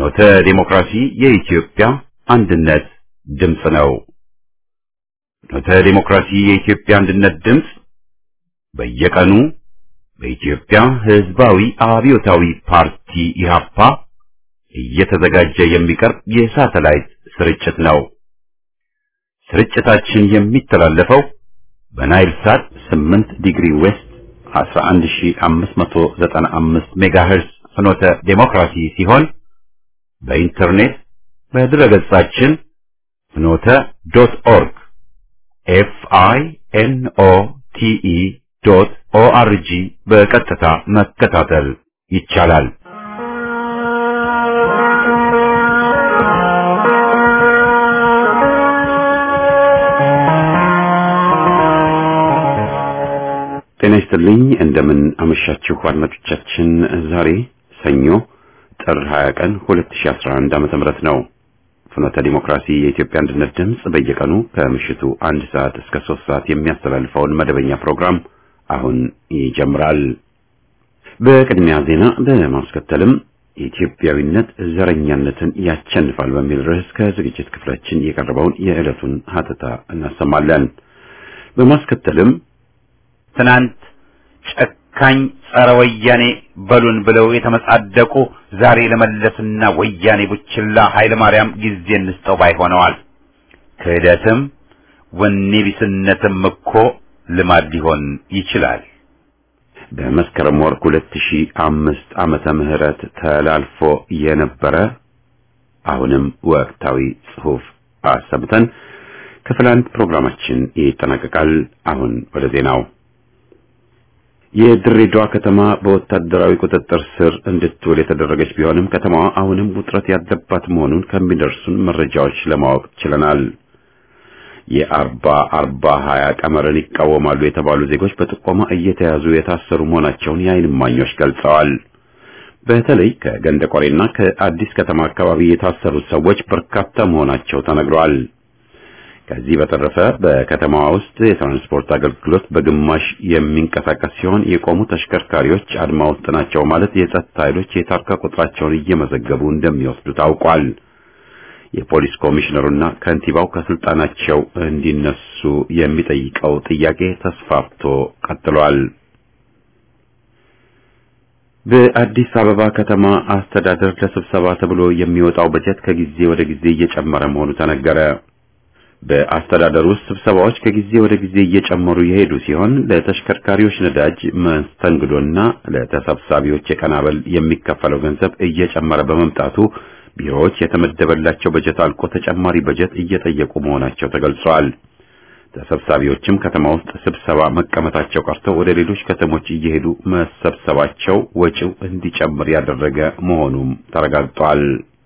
ፍኖተ ዲሞክራሲ የኢትዮጵያ አንድነት ድምፅ ነው። ፍኖተ ዲሞክራሲ የኢትዮጵያ አንድነት ድምፅ በየቀኑ በኢትዮጵያ ሕዝባዊ አብዮታዊ ፓርቲ ኢህአፓ እየተዘጋጀ የሚቀርብ የሳተላይት ስርጭት ነው። ስርጭታችን የሚተላለፈው በናይል ሳት 8 ዲግሪ ዌስት 11595 ሜጋሄርዝ ፍኖተ ዴሞክራሲ ሲሆን በኢንተርኔት በድረገጻችን ፍኖተ ዶት ኦርግ ኤፍ አይ ኤን ኦ ቲ ኢ ዶት ኦ አር ጂ በቀጥታ መከታተል ይቻላል። ጤና ይስጥልኝ። እንደምን አመሻችሁ አድማጮቻችን። ዛሬ ሰኞ ጥር 20 ቀን 2011 ዓመተ ምህረት ነው። ፍኖተ ዲሞክራሲ የኢትዮጵያ አንድነት ድምፅ በየቀኑ ከምሽቱ አንድ ሰዓት እስከ ሶስት ሰዓት የሚያስተላልፈውን መደበኛ ፕሮግራም አሁን ይጀምራል። በቅድሚያ ዜና በማስከተልም ኢትዮጵያዊነት ዘረኛነትን ያቸንፋል በሚል ርዕስ ከዝግጅት ክፍላችን የቀረበውን የዕለቱን ሀተታ እናሰማለን። በማስከተልም ትናንት ጨካኝ ጸረ ወያኔ በሉን ብለው የተመጻደቁ ዛሬ ለመለስና ወያኔ ቡችላ ኃይለ ማርያም ጊዜ እንስጠው ባይ ሆነዋል። ክህደትም ወኔ ቢስነትም እኮ ልማድ ሊሆን ይችላል። በመስከረም ወር 2005 ዓመተ ምህረት ተላልፎ የነበረ አሁንም ወቅታዊ ጽሑፍ አሰምተን ክፍል አንድ ፕሮግራማችን ይጠናቀቃል። አሁን ወደ ዜናው የድሬዳዋ ከተማ በወታደራዊ ቁጥጥር ስር እንድትውል የተደረገች ቢሆንም ከተማዋ አሁንም ውጥረት ያለባት መሆኑን ከሚደርሱን መረጃዎች ለማወቅ ችለናል። የአርባ አርባ ሀያ ቀመርን ይቃወማሉ የተባሉ ዜጎች በጥቆማ እየተያዙ የታሰሩ መሆናቸውን የዓይን እማኞች ገልጸዋል። በተለይ ከገንደ ቆሬና ከአዲስ ከተማ አካባቢ የታሰሩት ሰዎች በርካታ መሆናቸው ተነግሯል። ከዚህ በተረፈ በከተማዋ ውስጥ የትራንስፖርት አገልግሎት በግማሽ የሚንቀሳቀስ ሲሆን የቆሙ ተሽከርካሪዎች አድማ ውስጥ ናቸው ማለት የጸጥታ ኃይሎች የታርጋ ቁጥራቸውን እየመዘገቡ እንደሚወስዱ ታውቋል። የፖሊስ ኮሚሽነሩና ከንቲባው ከስልጣናቸው እንዲነሱ የሚጠይቀው ጥያቄ ተስፋፍቶ ቀጥሏል። በአዲስ አበባ ከተማ አስተዳደር ለስብሰባ ተብሎ የሚወጣው በጀት ከጊዜ ወደ ጊዜ እየጨመረ መሆኑ ተነገረ። በአስተዳደር ውስጥ ስብሰባዎች ከጊዜ ወደ ጊዜ እየጨመሩ የሄዱ ሲሆን ለተሽከርካሪዎች ነዳጅ መስተንግዶና ለተሰብሳቢዎች የቀናበል የሚከፈለው ገንዘብ እየጨመረ በመምጣቱ ቢሮዎች የተመደበላቸው በጀት አልቆ ተጨማሪ በጀት እየጠየቁ መሆናቸው ተገልጿል። ተሰብሳቢዎችም ከተማ ውስጥ ስብሰባ መቀመጣቸው ቀርተው ወደ ሌሎች ከተሞች እየሄዱ መሰብሰባቸው ወጪው እንዲጨምር ያደረገ መሆኑም ተረጋግጧል።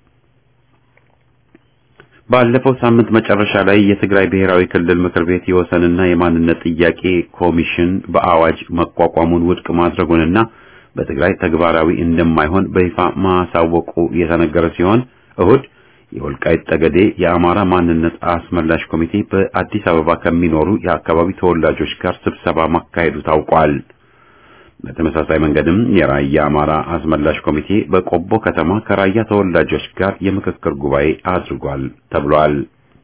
ባለፈው ሳምንት መጨረሻ ላይ የትግራይ ብሔራዊ ክልል ምክር ቤት የወሰንና የማንነት ጥያቄ ኮሚሽን በአዋጅ መቋቋሙን ውድቅ ማድረጉንና በትግራይ ተግባራዊ እንደማይሆን በይፋ ማሳወቁ የተነገረ ሲሆን እሁድ የወልቃይት ጠገዴ የአማራ ማንነት አስመላሽ ኮሚቴ በአዲስ አበባ ከሚኖሩ የአካባቢ ተወላጆች ጋር ስብሰባ ማካሄዱ ታውቋል። በተመሳሳይ መንገድም የራያ አማራ አስመላሽ ኮሚቴ በቆቦ ከተማ ከራያ ተወላጆች ጋር የምክክር ጉባኤ አድርጓል ተብሏል።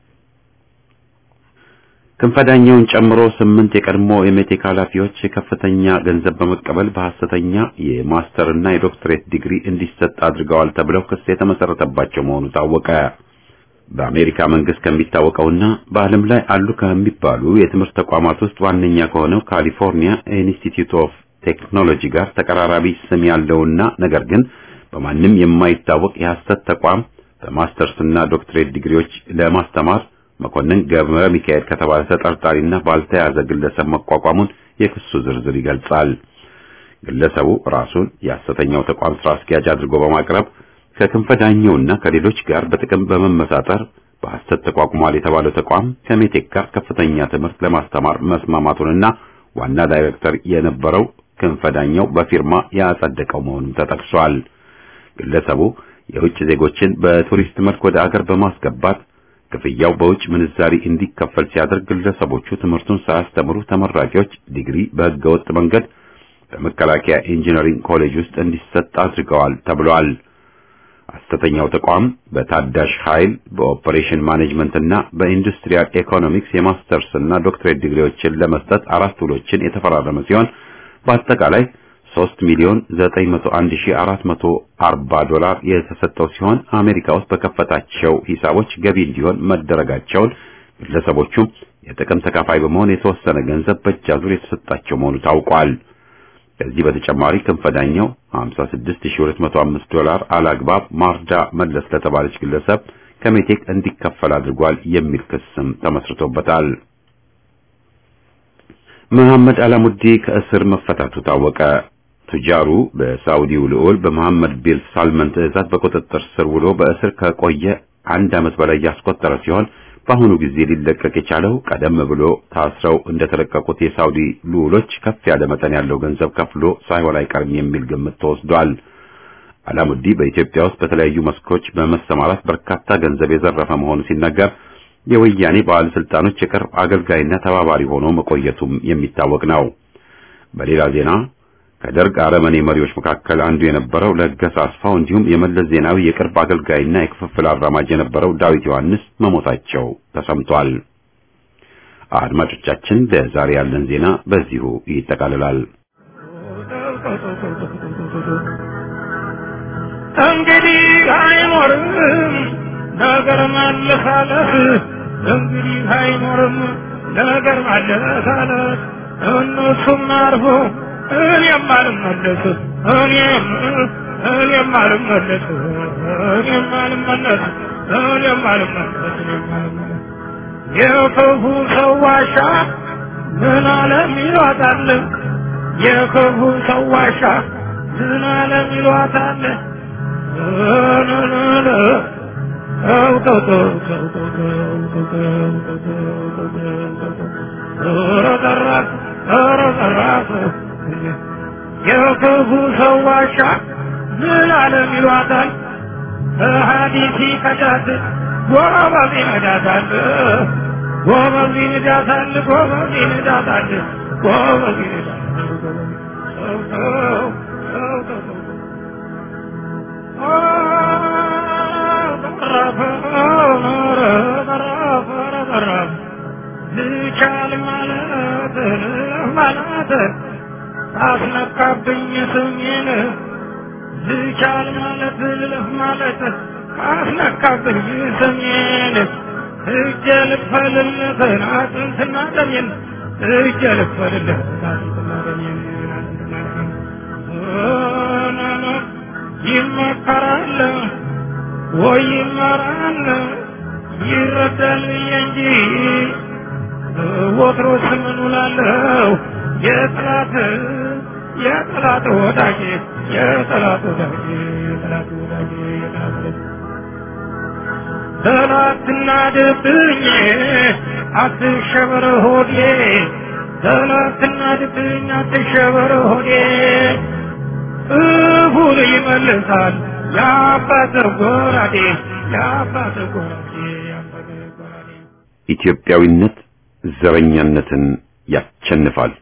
ክንፈዳኛውን ጨምሮ ስምንት የቀድሞ የሜቴክ ኃላፊዎች ከፍተኛ ገንዘብ በመቀበል በሐሰተኛ የማስተርና የዶክትሬት ዲግሪ እንዲሰጥ አድርገዋል ተብለው ክስ የተመሰረተባቸው መሆኑ ታወቀ። በአሜሪካ መንግስት ከሚታወቀውና በዓለም ላይ አሉ ከሚባሉ የትምህርት ተቋማት ውስጥ ዋነኛ ከሆነው ካሊፎርኒያ ኢንስቲትዩት ኦፍ ቴክኖሎጂ ጋር ተቀራራቢ ስም ያለውና ነገር ግን በማንም የማይታወቅ የሐሰት ተቋም በማስተርስና ዶክትሬት ዲግሪዎች ለማስተማር መኮንን ገብረ ሚካኤል ከተባለ ተጠርጣሪና ባልተያዘ ግለሰብ መቋቋሙን የክሱ ዝርዝር ይገልጻል። ግለሰቡ ራሱን የሐሰተኛው ተቋም ስራ አስኪያጅ አድርጎ በማቅረብ ከክንፈዳኘውና ከሌሎች ጋር በጥቅም በመመሳጠር በሐሰት ተቋቁሟል የተባለው ተቋም ከሜቴክ ጋር ከፍተኛ ትምህርት ለማስተማር መስማማቱንና ዋና ዳይሬክተር የነበረው ክንፈዳኘው በፊርማ ያጸደቀው መሆኑን ተጠቅሷል። ግለሰቡ የውጭ ዜጎችን በቱሪስት መልክ ወደ አገር በማስገባት ክፍያው በውጭ ምንዛሪ እንዲከፈል ሲያደርግ ግለሰቦቹ ትምህርቱን ሳያስተምሩ ተመራቂዎች ዲግሪ በህገወጥ መንገድ በመከላከያ ኢንጂነሪንግ ኮሌጅ ውስጥ እንዲሰጥ አድርገዋል ተብሏል። ሐሰተኛው ተቋም በታዳሽ ኃይል በኦፐሬሽን ማኔጅመንት እና በኢንዱስትሪያል ኢኮኖሚክስ የማስተርስ እና ዶክትሬት ዲግሪዎችን ለመስጠት አራት ውሎችን የተፈራረመ ሲሆን በአጠቃላይ 3 ሚሊዮን 901440 ዶላር የተሰጠው ሲሆን አሜሪካ ውስጥ በከፈታቸው ሂሳቦች ገቢ እንዲሆን መደረጋቸውን ግለሰቦቹም የጥቅም ተካፋይ በመሆን የተወሰነ ገንዘብ በእጃዙር የተሰጣቸው መሆኑ ታውቋል። ከዚህ በተጨማሪ ክንፈዳኛው 56205 ዶላር አላግባብ ማርዳ መለስ ለተባለች ግለሰብ ከሜቴክ እንዲከፈል አድርጓል የሚል ክስም ተመስርቶበታል። መሐመድ አላሙዲ ከእስር መፈታቱ ታወቀ። ቱጃሩ በሳውዲው ልዑል በመሐመድ ቢን ሳልመን ትዕዛዝ በቁጥጥር ስር ውሎ በእስር ከቆየ አንድ ዓመት በላይ ያስቆጠረ ሲሆን በአሁኑ ጊዜ ሊለቀቅ የቻለው ቀደም ብሎ ታስረው እንደተለቀቁት የሳውዲ ልዑሎች ከፍ ያለ መጠን ያለው ገንዘብ ከፍሎ ሳይሆን አይቀርም የሚል ግምት ተወስዷል። አላሙዲ በኢትዮጵያ ውስጥ በተለያዩ መስኮች በመሰማራት በርካታ ገንዘብ የዘረፈ መሆኑ ሲነገር የወያኔ ባለስልጣኖች የቅርብ አገልጋይና ተባባሪ ሆኖ መቆየቱም የሚታወቅ ነው። በሌላ ዜና ከደርግ አረመኔ መሪዎች መካከል አንዱ የነበረው ለገሰ አስፋው እንዲሁም የመለስ ዜናዊ የቅርብ አገልጋይና የክፍፍል አራማጅ የነበረው ዳዊት ዮሐንስ መሞታቸው ተሰምቷል። አድማጮቻችን፣ ለዛሬ ያለን ዜና በዚሁ ይጠቃልላል። እንግዲህ አይኖርም ነገር ማለሳለስ እንግዲህ አይኖርም ነገር ማለሳለስ እነሱም አርፎ እኔም አልመለስ እኔም እኔም አልመለስ እኔም አልመለስ እኔም አልመለስ እኔም አልመለስ የክፉ ሰው ዋሻ ምን አለም ይሏታል የክፉ ሰው ዋሻ ምን አለም ይሏታል የክፉ ሰው ዋሻ ምን አለም ይሏታል ሀዲሲ ከዳት ጎበዝ ይነዳታል ጎበዝ ይነዳታል ጎበዝ ይነዳታል ጎበዝ ይነዳታል ሰው ሰው ሰው ሰው ልቻል ማለት ማለት አስነካብኝ ስሜን ልቻል ማለት ልለፍ ማለት አስነካብኝ ስሜን እጀ ልክፈልለት አጥንትና ደሜን እጀ ልክፈልለት አጥንትና ደሜን አጥንትና ደሜን ይመከራል ወይ ይመራል ይረዳል እንጂ ወትሮስ ምን ውላለሁ የጠላት የጠላት ወዳጅ የጠላት ወዳጅ የጠላት ወዳጅ የጠላት ወዳጅ ጠላትና ድብኝ አትሸበር ሆዴ ጠላትና ድብኝ አትሸበር ሆዴ እሁን ይመልሳል የአባት ጎራዴ የአባት ጎራዴ የአባት ጎራዴ ኢትዮጵያዊነት ዘረኛነትን ያቸንፋል።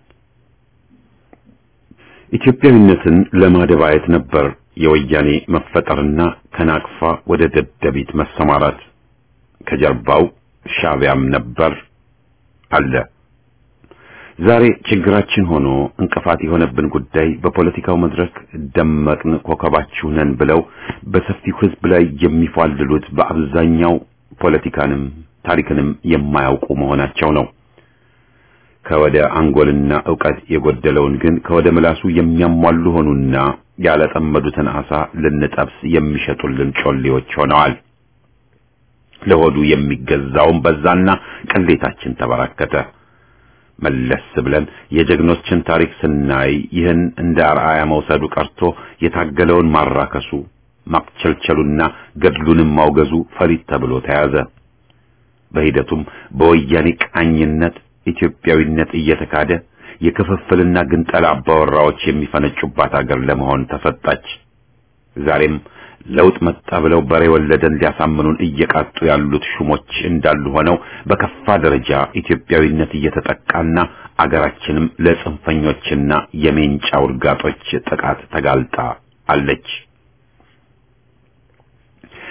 ኢትዮጵያዊነትን ለማደባየት ነበር የወያኔ መፈጠርና ከናቅፋ ወደ ደደቢት መሰማራት። ከጀርባው ሻዕቢያም ነበር አለ። ዛሬ ችግራችን ሆኖ እንቅፋት የሆነብን ጉዳይ በፖለቲካው መድረክ ደመቅን ኮከባችሁ ነን ብለው በሰፊው ሕዝብ ላይ የሚፏልሉት በአብዛኛው ፖለቲካንም ታሪክንም የማያውቁ መሆናቸው ነው። ከወደ አንጎልና ዕውቀት የጎደለውን ግን ከወደ ምላሱ የሚያሟሉ ሆኑና ያለጠመዱትን አሳ ልንጠብስ የሚሸጡልን ጮሌዎች ሆነዋል። ለሆዱ የሚገዛውን በዛና ቅሌታችን ተበራከተ። መለስ ብለን የጀግኖችን ታሪክ ስናይ ይህን እንደ አርአያ መውሰዱ ቀርቶ የታገለውን ማራከሱ ማክቸልቸሉና ገድሉንም ማውገዙ ፈሊጥ ተብሎ ተያዘ። በሂደቱም በወያኔ ቃኝነት ኢትዮጵያዊነት እየተካደ የክፍፍልና ግንጠላ አባወራዎች የሚፈነጩባት አገር ለመሆን ተሰጣች። ዛሬም ለውጥ መጣ ብለው በሬ ወለደን ሊያሳምኑን እየቃጡ ያሉት ሹሞች እንዳሉ ሆነው በከፋ ደረጃ ኢትዮጵያዊነት እየተጠቃና አገራችንም ለጽንፈኞችና የሜንጫ ውርጋጦች ጥቃት ተጋልጣ አለች።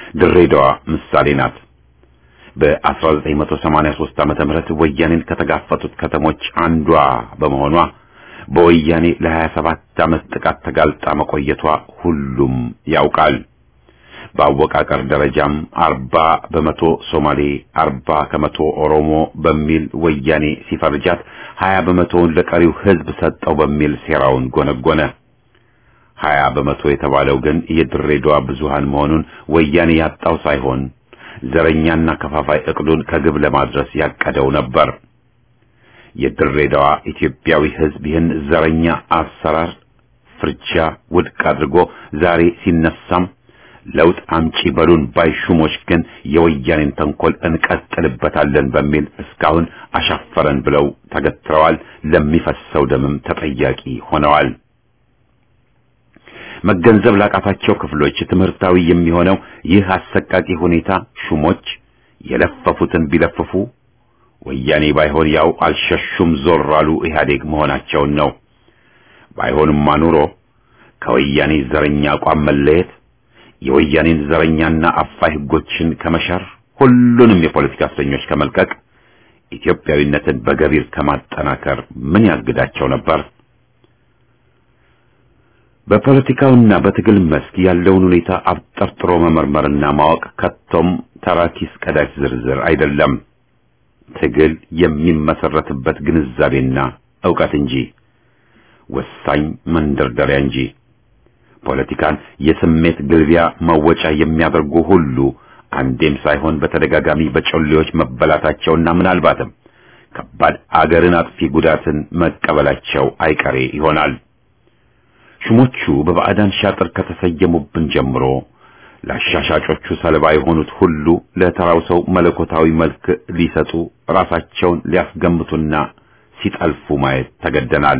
ድሬዳዋ ምሳሌ ናት። በ1983 ዓመተ ምህረት ወያኔን ከተጋፈጡት ከተሞች አንዷ በመሆኗ በወያኔ ለ27 ዓመት ጥቃት ተጋልጣ መቆየቷ ሁሉም ያውቃል። በአወቃቀር ደረጃም አርባ በመቶ ሶማሌ፣ አርባ ከመቶ ኦሮሞ በሚል ወያኔ ሲፈርጃት ሀያ በመቶውን ለቀሪው ሕዝብ ሰጠው በሚል ሴራውን ጎነጎነ። ሀያ በመቶ የተባለው ግን የድሬዳዋ ብዙሃን መሆኑን ወያኔ ያጣው ሳይሆን ዘረኛና ከፋፋይ እቅዱን ከግብ ለማድረስ ያቀደው ነበር። የድሬዳዋ ኢትዮጵያዊ ሕዝብ ይህን ዘረኛ አሰራር ፍርጃ ውድቅ አድርጎ ዛሬ ሲነሳም ለውጥ አምጪ በሉን ባይ ሹሞች ግን የወያኔን ተንኮል እንቀጥልበታለን በሚል እስካሁን አሻፈረን ብለው ተገትረዋል። ለሚፈሰው ደምም ተጠያቂ ሆነዋል። መገንዘብ ላቃታቸው ክፍሎች ትምህርታዊ የሚሆነው ይህ አሰቃቂ ሁኔታ ሹሞች የለፈፉትን ቢለፍፉ ወያኔ ባይሆን ያው አልሸሹም ዞር አሉ ኢህአዴግ መሆናቸውን ነው። ባይሆንማ ኑሮ ከወያኔ ዘረኛ አቋም መለየት የወያኔን ዘረኛና አፋይ ህጎችን ከመሻር ሁሉንም የፖለቲካ እስረኞች ከመልቀቅ ኢትዮጵያዊነትን በገቢር ከማጠናከር ምን ያግዳቸው ነበር? በፖለቲካውና በትግል መስክ ያለውን ሁኔታ አብጠርጥሮ መመርመርና ማወቅ ከቶም ተራኪስ ቀዳጅ ዝርዝር አይደለም። ትግል የሚመሰረትበት ግንዛቤና ዕውቀት እንጂ ወሳኝ መንደርደሪያ እንጂ ፖለቲካን የስሜት ግልቢያ መወጫ የሚያደርጉ ሁሉ አንዴም ሳይሆን በተደጋጋሚ በጮሌዎች መበላታቸውና ምናልባትም ከባድ አገርን አጥፊ ጉዳትን መቀበላቸው አይቀሬ ይሆናል። ሹሞቹ በባዕዳን ሻጥር ከተሰየሙብን ጀምሮ ለአሻሻጮቹ ሰለባ የሆኑት ሁሉ ለተራው ሰው መለኮታዊ መልክ ሊሰጡ ራሳቸውን ሊያስገምቱና ሲጠልፉ ማየት ተገደናል።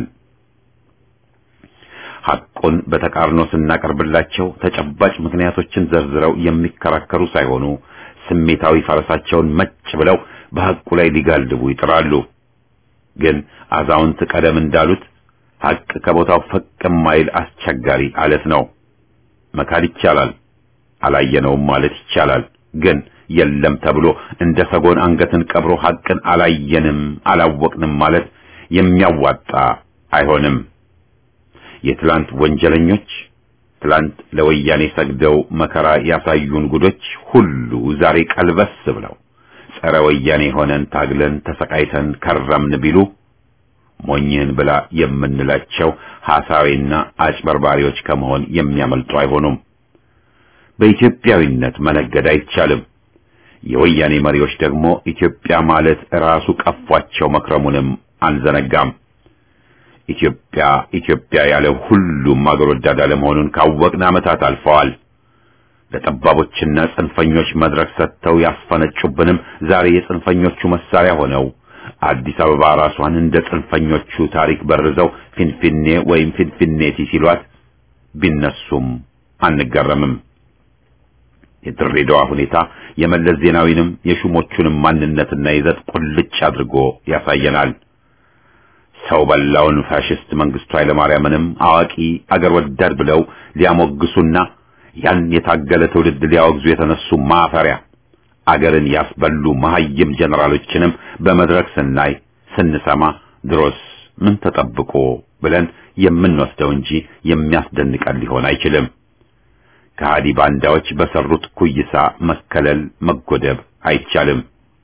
ሐቁን በተቃርኖ ስናቀርብላቸው ተጨባጭ ምክንያቶችን ዘርዝረው የሚከራከሩ ሳይሆኑ ስሜታዊ ፈረሳቸውን መጭ ብለው በሐቁ ላይ ሊጋልቡ ይጥራሉ። ግን አዛውንት ቀደም እንዳሉት ሐቅ ከቦታው ፈቅ የማይል አስቸጋሪ አለት ነው። መካድ ይቻላል፣ አላየነውም ማለት ይቻላል። ግን የለም ተብሎ እንደ ሰጎን አንገትን ቀብሮ ሐቅን አላየንም አላወቅንም ማለት የሚያዋጣ አይሆንም። የትላንት ወንጀለኞች ትላንት ለወያኔ ሰግደው መከራ ያሳዩን ጉዶች ሁሉ ዛሬ ቀልበስ ብለው ጸረ ወያኔ ሆነን ታግለን ተሰቃይተን ከረምን ቢሉ ሞኝህን ብላ የምንላቸው ሐሳዊና አጭበርባሪዎች ከመሆን የሚያመልጡ አይሆኑም። በኢትዮጵያዊነት መነገድ አይቻልም። የወያኔ መሪዎች ደግሞ ኢትዮጵያ ማለት ራሱ ቀፏቸው መክረሙንም አንዘነጋም። ኢትዮጵያ ኢትዮጵያ ያለው ሁሉም አገር ወዳድ አለመሆኑን ካወቅን ዓመታት አልፈዋል። ለጠባቦችና ጽንፈኞች መድረክ ሰጥተው ያስፈነጩብንም ዛሬ የጽንፈኞቹ መሳሪያ ሆነው አዲስ አበባ ራሷን እንደ ጽንፈኞቹ ታሪክ በርዘው ፊንፊኔ ወይም ፊንፊኔቲ ሲሏት ቢነሱም አንገረምም። የድሬዳዋ ሁኔታ የመለስ ዜናዊንም የሹሞቹንም ማንነትና ይዘት ቁልጭ አድርጎ ያሳየናል። ሰው በላውን ፋሽስት መንግስቱ ኃይለማርያምንም አዋቂ አገር ወዳድ ብለው ሊያሞግሱና ያን የታገለ ትውልድ ሊያወግዙ የተነሱ ማፈሪያ አገርን ያስበሉ መሐይም ጀነራሎችንም በመድረክ ስናይ ስንሰማ ድሮስ ምን ተጠብቆ ብለን የምንወስደው እንጂ የሚያስደንቀን ሊሆን አይችልም። ከሃዲ ባንዳዎች በሰሩት ኩይሳ መከለል መጎደብ አይቻልም።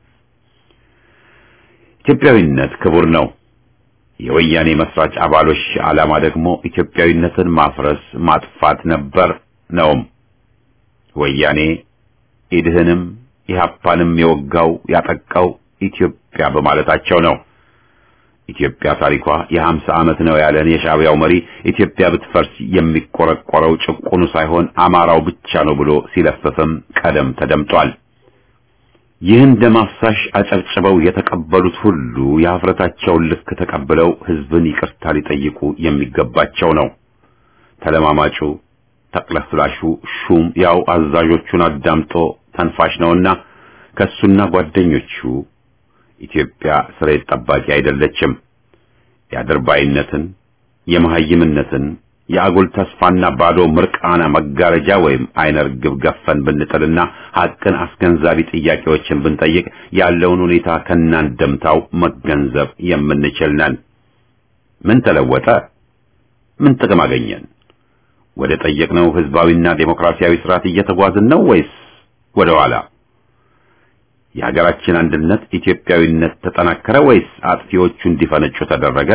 ኢትዮጵያዊነት ክቡር ነው። የወያኔ መስራች አባሎች ዓላማ ደግሞ ኢትዮጵያዊነትን ማፍረስ ማጥፋት ነበር ነውም። ወያኔ ኢድህንም ኢህአፓንም የወጋው ያጠቃው ኢትዮጵያ በማለታቸው ነው። ኢትዮጵያ ታሪኳ የሀምሳ ዓመት ነው ያለን የሻዕቢያው መሪ ኢትዮጵያ ብትፈርስ የሚቆረቆረው ጭቁኑ ሳይሆን አማራው ብቻ ነው ብሎ ሲለፍፍም ቀደም ተደምጧል። ይህን ደም አፍሳሽ አጨብጭበው የተቀበሉት ሁሉ የሀፍረታቸውን ልክ ተቀብለው ሕዝብን ይቅርታ ሊጠይቁ የሚገባቸው ነው። ተለማማጩ ተቅለስላሹ ሹም ያው አዛዦቹን አዳምጦ ተንፋሽ ነውና ከሱና ጓደኞቹ ኢትዮጵያ ስሬት ጠባቂ አይደለችም። የአድርባይነትን፣ የመሐይምነትን፣ የአጉል ተስፋና ባዶ ምርቃና መጋረጃ ወይም አይነ ርግብ ገፈን ብንጥልና ሐቅን አስገንዛቢ ጥያቄዎችን ብንጠይቅ ያለውን ሁኔታ ከናንደምታው መገንዘብ የምንችል ነን። ምን ተለወጠ? ምን ጥቅም አገኘን? ወደ ጠየቅነው ህዝባዊና ዴሞክራሲያዊ ስርዓት እየተጓዝን ነው ወይስ ወደ ኋላ? የሀገራችን አንድነት ኢትዮጵያዊነት ተጠናከረ ወይስ አጥፊዎቹ እንዲፈነጩ ተደረገ?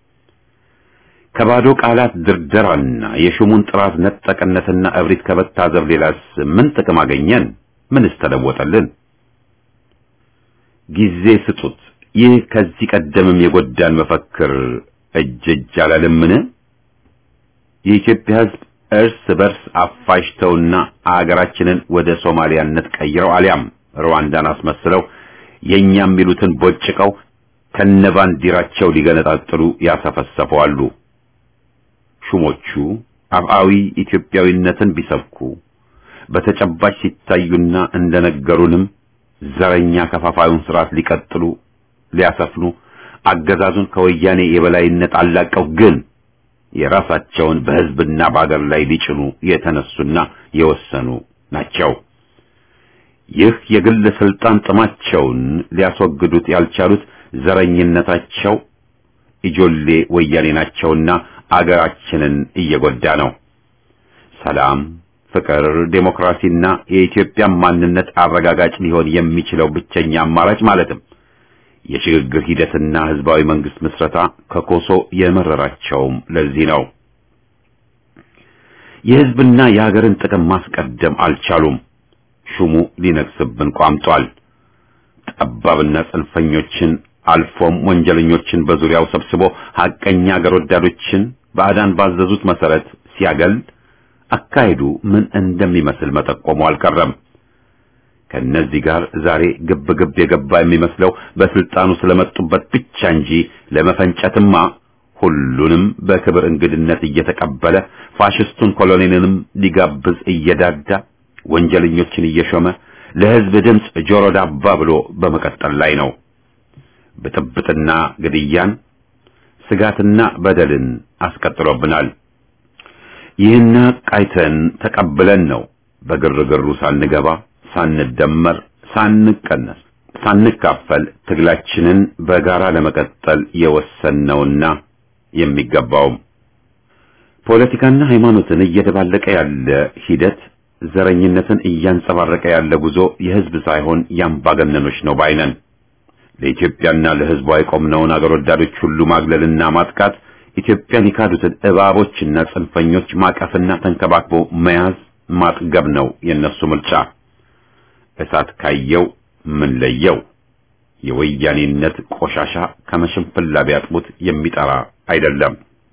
ከባዶ ቃላት ድርደራና የሹሙን ጥራት ነጠቅነትና እብሪት ከመታዘብ ሌላስ ምን ጥቅም አገኘን? ምንስ ተለወጠልን? ጊዜ ስጡት። ይህ ከዚህ ቀደምም የጎዳን መፈክር እጅ እጅ አላለምን? የኢትዮጵያ ህዝብ እርስ በርስ አፋጅተውና አገራችንን ወደ ሶማሊያነት ቀይረው አሊያም ሩዋንዳን አስመስለው የኛም የሚሉትን ቦጭቀው ከነባንዲራቸው ሊገነጣጥሉ ያሰፈሰፉ አሉ። ሹሞቹ አብአዊ ኢትዮጵያዊነትን ቢሰብኩ በተጨባጭ ሲታዩና እንደነገሩንም ዘረኛ ከፋፋዩን ስርዓት ሊቀጥሉ ሊያሰፍኑ አገዛዙን ከወያኔ የበላይነት አላቀው ግን የራሳቸውን በህዝብና በአገር ላይ ሊጭኑ የተነሱና የወሰኑ ናቸው። ይህ የግል ስልጣን ጥማቸውን ሊያስወግዱት ያልቻሉት ዘረኝነታቸው ኢጆሌ ወያኔ ናቸውና አገራችንን እየጎዳ ነው። ሰላም፣ ፍቅር፣ ዴሞክራሲና የኢትዮጵያ ማንነት አረጋጋጭ ሊሆን የሚችለው ብቸኛ አማራጭ ማለትም የሽግግር ሂደትና ህዝባዊ መንግስት ምስረታ ከኮሶ የመረራቸውም ለዚህ ነው። የህዝብና የሀገርን ጥቅም ማስቀደም አልቻሉም። ሹሙ ሊነግስብን ቋምጧል። ጠባብና ጽንፈኞችን አልፎም ወንጀለኞችን በዙሪያው ሰብስቦ ሐቀኛ አገር ወዳዶችን ባዕዳን ባዘዙት መሰረት ሲያገል አካሄዱ ምን እንደሚመስል መጠቆሙ አልቀረም። ከነዚህ ጋር ዛሬ ግብ ግብ የገባ የሚመስለው በስልጣኑ ስለመጡበት ብቻ እንጂ ለመፈንጨትማ ሁሉንም በክብር እንግድነት እየተቀበለ ፋሽስቱን ኮሎኔልንም ሊጋብዝ እየዳዳ ወንጀለኞችን እየሾመ ለህዝብ ድምፅ ጆሮ ዳባ ብሎ በመቀጠል ላይ ነው። ብጥብጥና ግድያን፣ ስጋትና በደልን አስቀጥሎብናል። ይህን ቃይተን ተቀብለን ነው በግርግሩ ሳንገባ ሳንደመር፣ ሳንቀነስ፣ ሳንካፈል ትግላችንን በጋራ ለመቀጠል የወሰነውና የሚገባውም ፖለቲካና ሃይማኖትን እየደባለቀ ያለ ሂደት ዘረኝነትን እያንጸባረቀ ያለ ጉዞ የህዝብ ሳይሆን የአምባገነኖች ነው ባይነን። ለኢትዮጵያና ለህዝቧ የቆምነውን አገር ወዳዶች ሁሉ ማግለልና ማጥቃት ኢትዮጵያን የካዱትን እባቦችና ጽንፈኞች ማቀፍና ተንከባክቦ መያዝ ማጥገብ ነው የነሱ ምርጫ። እሳት ካየው ምን ለየው? የወያኔነት ቆሻሻ ከመሽንፍላ ቢያጥቡት የሚጠራ አይደለም።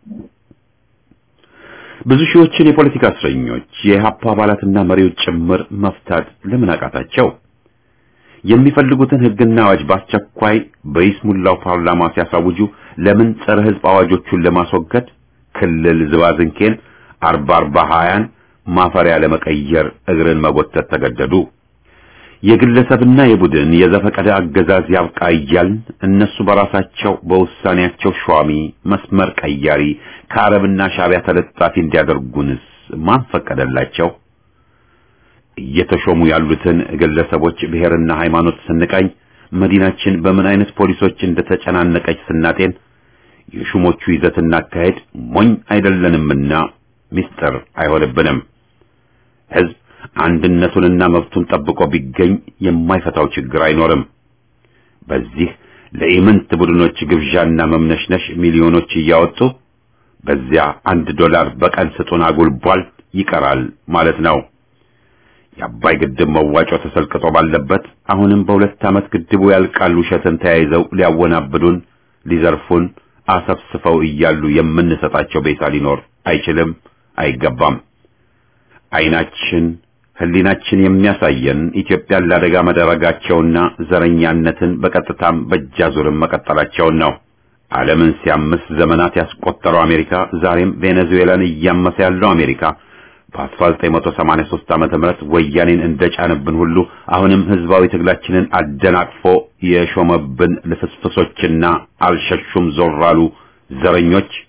ብዙ ሺዎችን የፖለቲካ እስረኞች የኢህአፓ አባላትና መሪዎች ጭምር መፍታት ለምን አቃታቸው? የሚፈልጉትን ህግና አዋጅ በአስቸኳይ በይስሙላው ፓርላማ ሲያሳውጁ ለምን ጸረ ህዝብ አዋጆቹን ለማስወገድ ክልል ዝባዝንኬን አርባ አርባ ሀያን ማፈሪያ ለመቀየር እግርን መጎተት ተገደዱ? የግለሰብና የቡድን የዘፈቀደ አገዛዝ ያብቃ እያልን እነሱ በራሳቸው በውሳኔያቸው ሿሚ መስመር ቀያሪ ከአረብና ሻቢያ ተለጣፊ እንዲያደርጉንስ ማን ፈቀደላቸው? እየተሾሙ ያሉትን ግለሰቦች ብሔርና ሃይማኖት ስንቃኝ መዲናችን በምን አይነት ፖሊሶች እንደተጨናነቀች ስናጤን የሹሞቹ ይዘትና አካሄድ ሞኝ አይደለንምና ምስጢር አይሆንብንም። ህዝብ አንድነቱንና መብቱን ጠብቆ ቢገኝ የማይፈታው ችግር አይኖርም። በዚህ ለኢምንት ቡድኖች ግብዣና መምነሽነሽ ሚሊዮኖች እያወጡ በዚያ አንድ ዶላር በቀን ስጡን አጉልቧል ይቀራል ማለት ነው። የአባይ ግድብ መዋጮ ተሰልቅጦ ባለበት አሁንም በሁለት ዓመት ግድቡ ያልቃል ውሸትን ተያይዘው ሊያወናብዱን፣ ሊዘርፉን አሰፍስፈው እያሉ የምንሰጣቸው ቤታ ሊኖር አይችልም፣ አይገባም። አይናችን ህሊናችን የሚያሳየን ኢትዮጵያን ለአደጋ መደረጋቸውና ዘረኛነትን በቀጥታም በእጃዙርም መቀጠላቸውን ነው። ዓለምን ሲያምስ ዘመናት ያስቆጠረው አሜሪካ ዛሬም ቬኔዙዌላን እያመሰ ያለው አሜሪካ በ1983 ዓመተ ምህረት ወያኔን እንደጫነብን ሁሉ አሁንም ህዝባዊ ትግላችንን አደናቅፎ የሾመብን ልፍስፍሶችና አልሸሹም ዞር አሉ ዘረኞች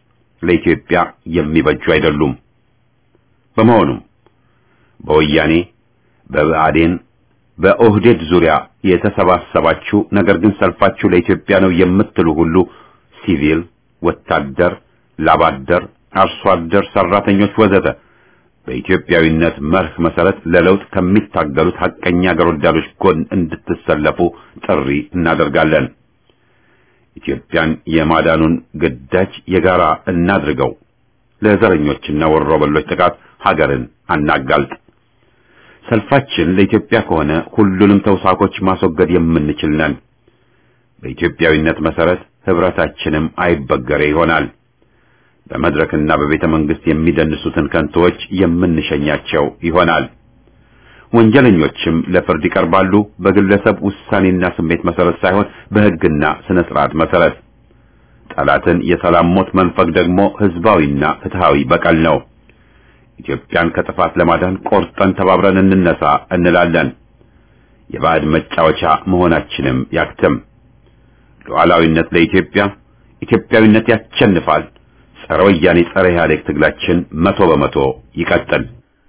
ለኢትዮጵያ የሚበጁ አይደሉም። በመሆኑም በወያኔ በብአዴን በኦህዴድ ዙሪያ የተሰባሰባችሁ ነገር ግን ሰልፋችሁ ለኢትዮጵያ ነው የምትሉ ሁሉ ሲቪል፣ ወታደር፣ ላባደር፣ አርሶ አደር፣ ሰራተኞች ወዘተ በኢትዮጵያዊነት መርህ መሰረት ለለውጥ ከሚታገሉት ሐቀኛ አገር ወዳዶች ጎን እንድትሰለፉ ጥሪ እናደርጋለን። ኢትዮጵያን የማዳኑን ግዳጅ የጋራ እናድርገው። ለዘረኞችና ወሮበሎች ጥቃት ሀገርን አናጋልጥ። ሰልፋችን ለኢትዮጵያ ከሆነ ሁሉንም ተውሳኮች ማስወገድ የምንችል ነን። በኢትዮጵያዊነት መሰረት ህብረታችንም አይበገሬ ይሆናል። በመድረክና በቤተ መንግስት የሚደንሱትን ከንቶዎች የምንሸኛቸው ይሆናል። ወንጀለኞችም ለፍርድ ይቀርባሉ፣ በግለሰብ ውሳኔና ስሜት መሰረት ሳይሆን በህግና ስነ ስርዓት መሰረት። ጠላትን የሰላም ሞት መንፈግ ደግሞ ህዝባዊና ፍትሃዊ በቀል ነው። ኢትዮጵያን ከጥፋት ለማዳን ቆርጠን ተባብረን እንነሳ እንላለን። የባዕድ መጫወቻ መሆናችንም ያክትም። ሉዓላዊነት ለኢትዮጵያ፣ ኢትዮጵያዊነት ያሸንፋል። ጸረ ወያኔ ጸረ ኢህአዴግ ትግላችን መቶ በመቶ ይቀጥል።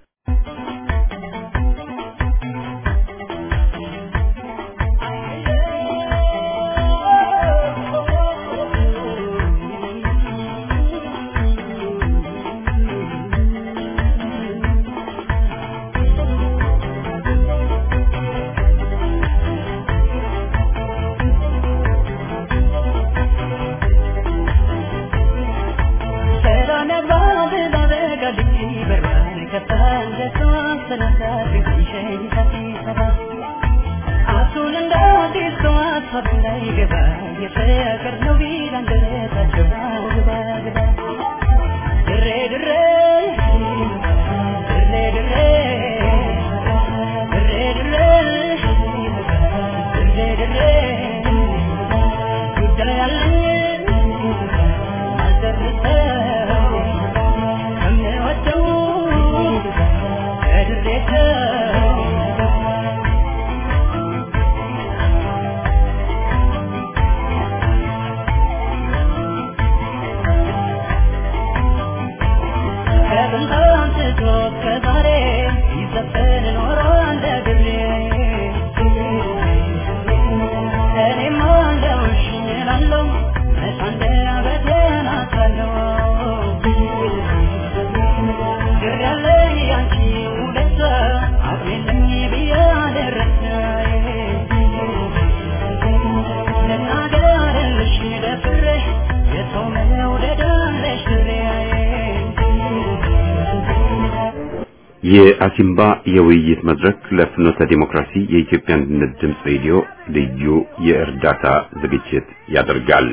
የአሲምባ የውይይት መድረክ ለፍኖተ ዲሞክራሲ የኢትዮጵያ አንድነት ድምፅ ሬዲዮ ልዩ የእርዳታ ዝግጅት ያደርጋል።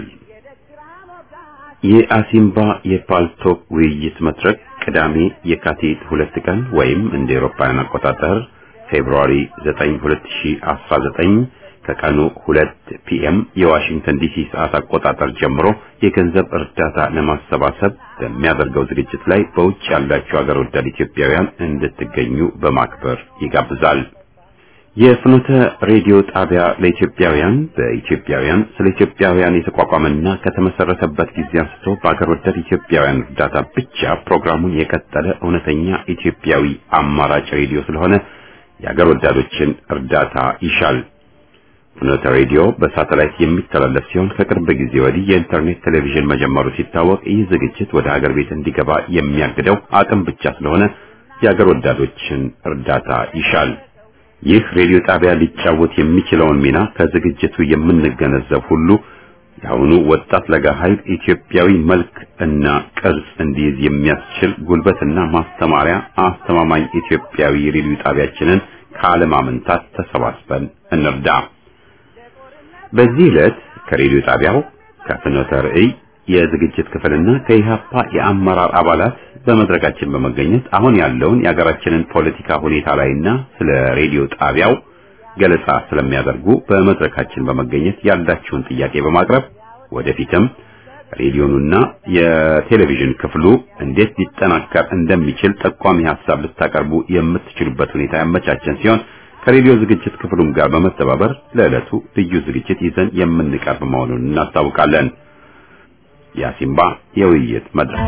የአሲምባ የፓልቶክ ውይይት መድረክ ቅዳሜ የካቲት ሁለት ቀን ወይም እንደ ኤሮፓውያን አቆጣጠር ፌብሩዋሪ 9 2019 ከቀኑ 2 ፒኤም የዋሽንግተን ዲሲ ሰዓት አቆጣጠር ጀምሮ የገንዘብ እርዳታ ለማሰባሰብ በሚያደርገው ዝግጅት ላይ በውጭ ያላችሁ አገር ወዳድ ኢትዮጵያውያን እንድትገኙ በማክበር ይጋብዛል። የፍኖተ ሬዲዮ ጣቢያ ለኢትዮጵያውያን በኢትዮጵያውያን ስለ ኢትዮጵያውያን የተቋቋመና ከተመሰረተበት ጊዜ አንስቶ በአገር ወዳድ ኢትዮጵያውያን እርዳታ ብቻ ፕሮግራሙን የቀጠለ እውነተኛ ኢትዮጵያዊ አማራጭ ሬዲዮ ስለሆነ የአገር ወዳዶችን እርዳታ ይሻል። ፍኖተ ሬዲዮ በሳተላይት የሚተላለፍ ሲሆን ከቅርብ ጊዜ ወዲህ የኢንተርኔት ቴሌቪዥን መጀመሩ ሲታወቅ ይህ ዝግጅት ወደ ሀገር ቤት እንዲገባ የሚያግደው አቅም ብቻ ስለሆነ የሀገር ወዳዶችን እርዳታ ይሻል። ይህ ሬዲዮ ጣቢያ ሊጫወት የሚችለውን ሚና ከዝግጅቱ የምንገነዘብ ሁሉ የአሁኑ ወጣት ለጋ ኃይል ኢትዮጵያዊ መልክ እና ቅርጽ እንዲይዝ የሚያስችል ጉልበትና ማስተማሪያ አስተማማኝ ኢትዮጵያዊ ሬዲዮ ጣቢያችንን ካለማመንታት ተሰባስበን እንርዳ። በዚህ ዕለት ከሬዲዮ ጣቢያው ከፍኖተ ርዕይ የዝግጅት ክፍልና ከኢሃፓ የአመራር አባላት በመድረካችን በመገኘት አሁን ያለውን የሀገራችንን ፖለቲካ ሁኔታ ላይና ስለ ሬዲዮ ጣቢያው ገለጻ ስለሚያደርጉ በመድረካችን በመገኘት ያላችሁን ጥያቄ በማቅረብ ወደፊትም ሬዲዮኑና የቴሌቪዥን ክፍሉ እንዴት ሊጠናከር እንደሚችል ጠቋሚ ሐሳብ ልታቀርቡ የምትችሉበት ሁኔታ ያመቻቸን ሲሆን ከሬዲዮ ዝግጅት ክፍሉም ጋር በመተባበር ለዕለቱ ልዩ ዝግጅት ይዘን የምንቀርብ መሆኑን እናስታውቃለን። የአሲምባ የውይይት መድረክ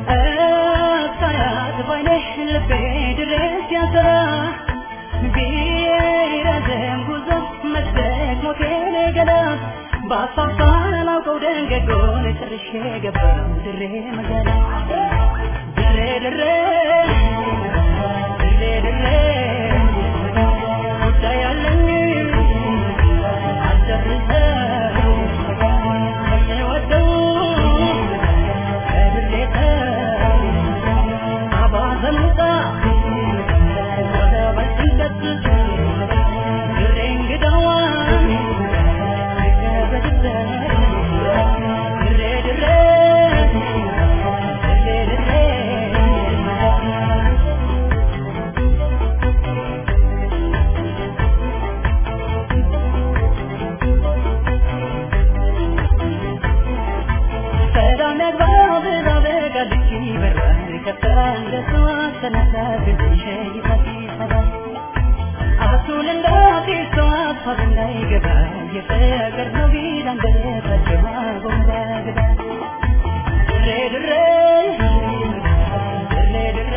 እሳያት ባይነሽ ልቤ ድረስ ያሰራ ቢረዘም ጉዞ መስደግ ሞቴን ገና በአፋፋ ላውቀው ደንገጎን ጨርሼ ገባው ድሬ መገና ድሬ ድሬ ድሬ ድሬ ጉዳይ አለኝ አልጨርሰው የወደው ሰላም ያግባው ብላ በጋልች ይበራል ከፍታ እንደ ሰዋት ተነሳ ግዝሽ ይፈት ይፈታል አበሱን እንዳዲስ ሰው ሀሳብ እንዳይገባ የፍቅር ነው ቢል አንደበታቸው ጎንባ ግዳ ድሬ ድሬ ድሬ ድሬ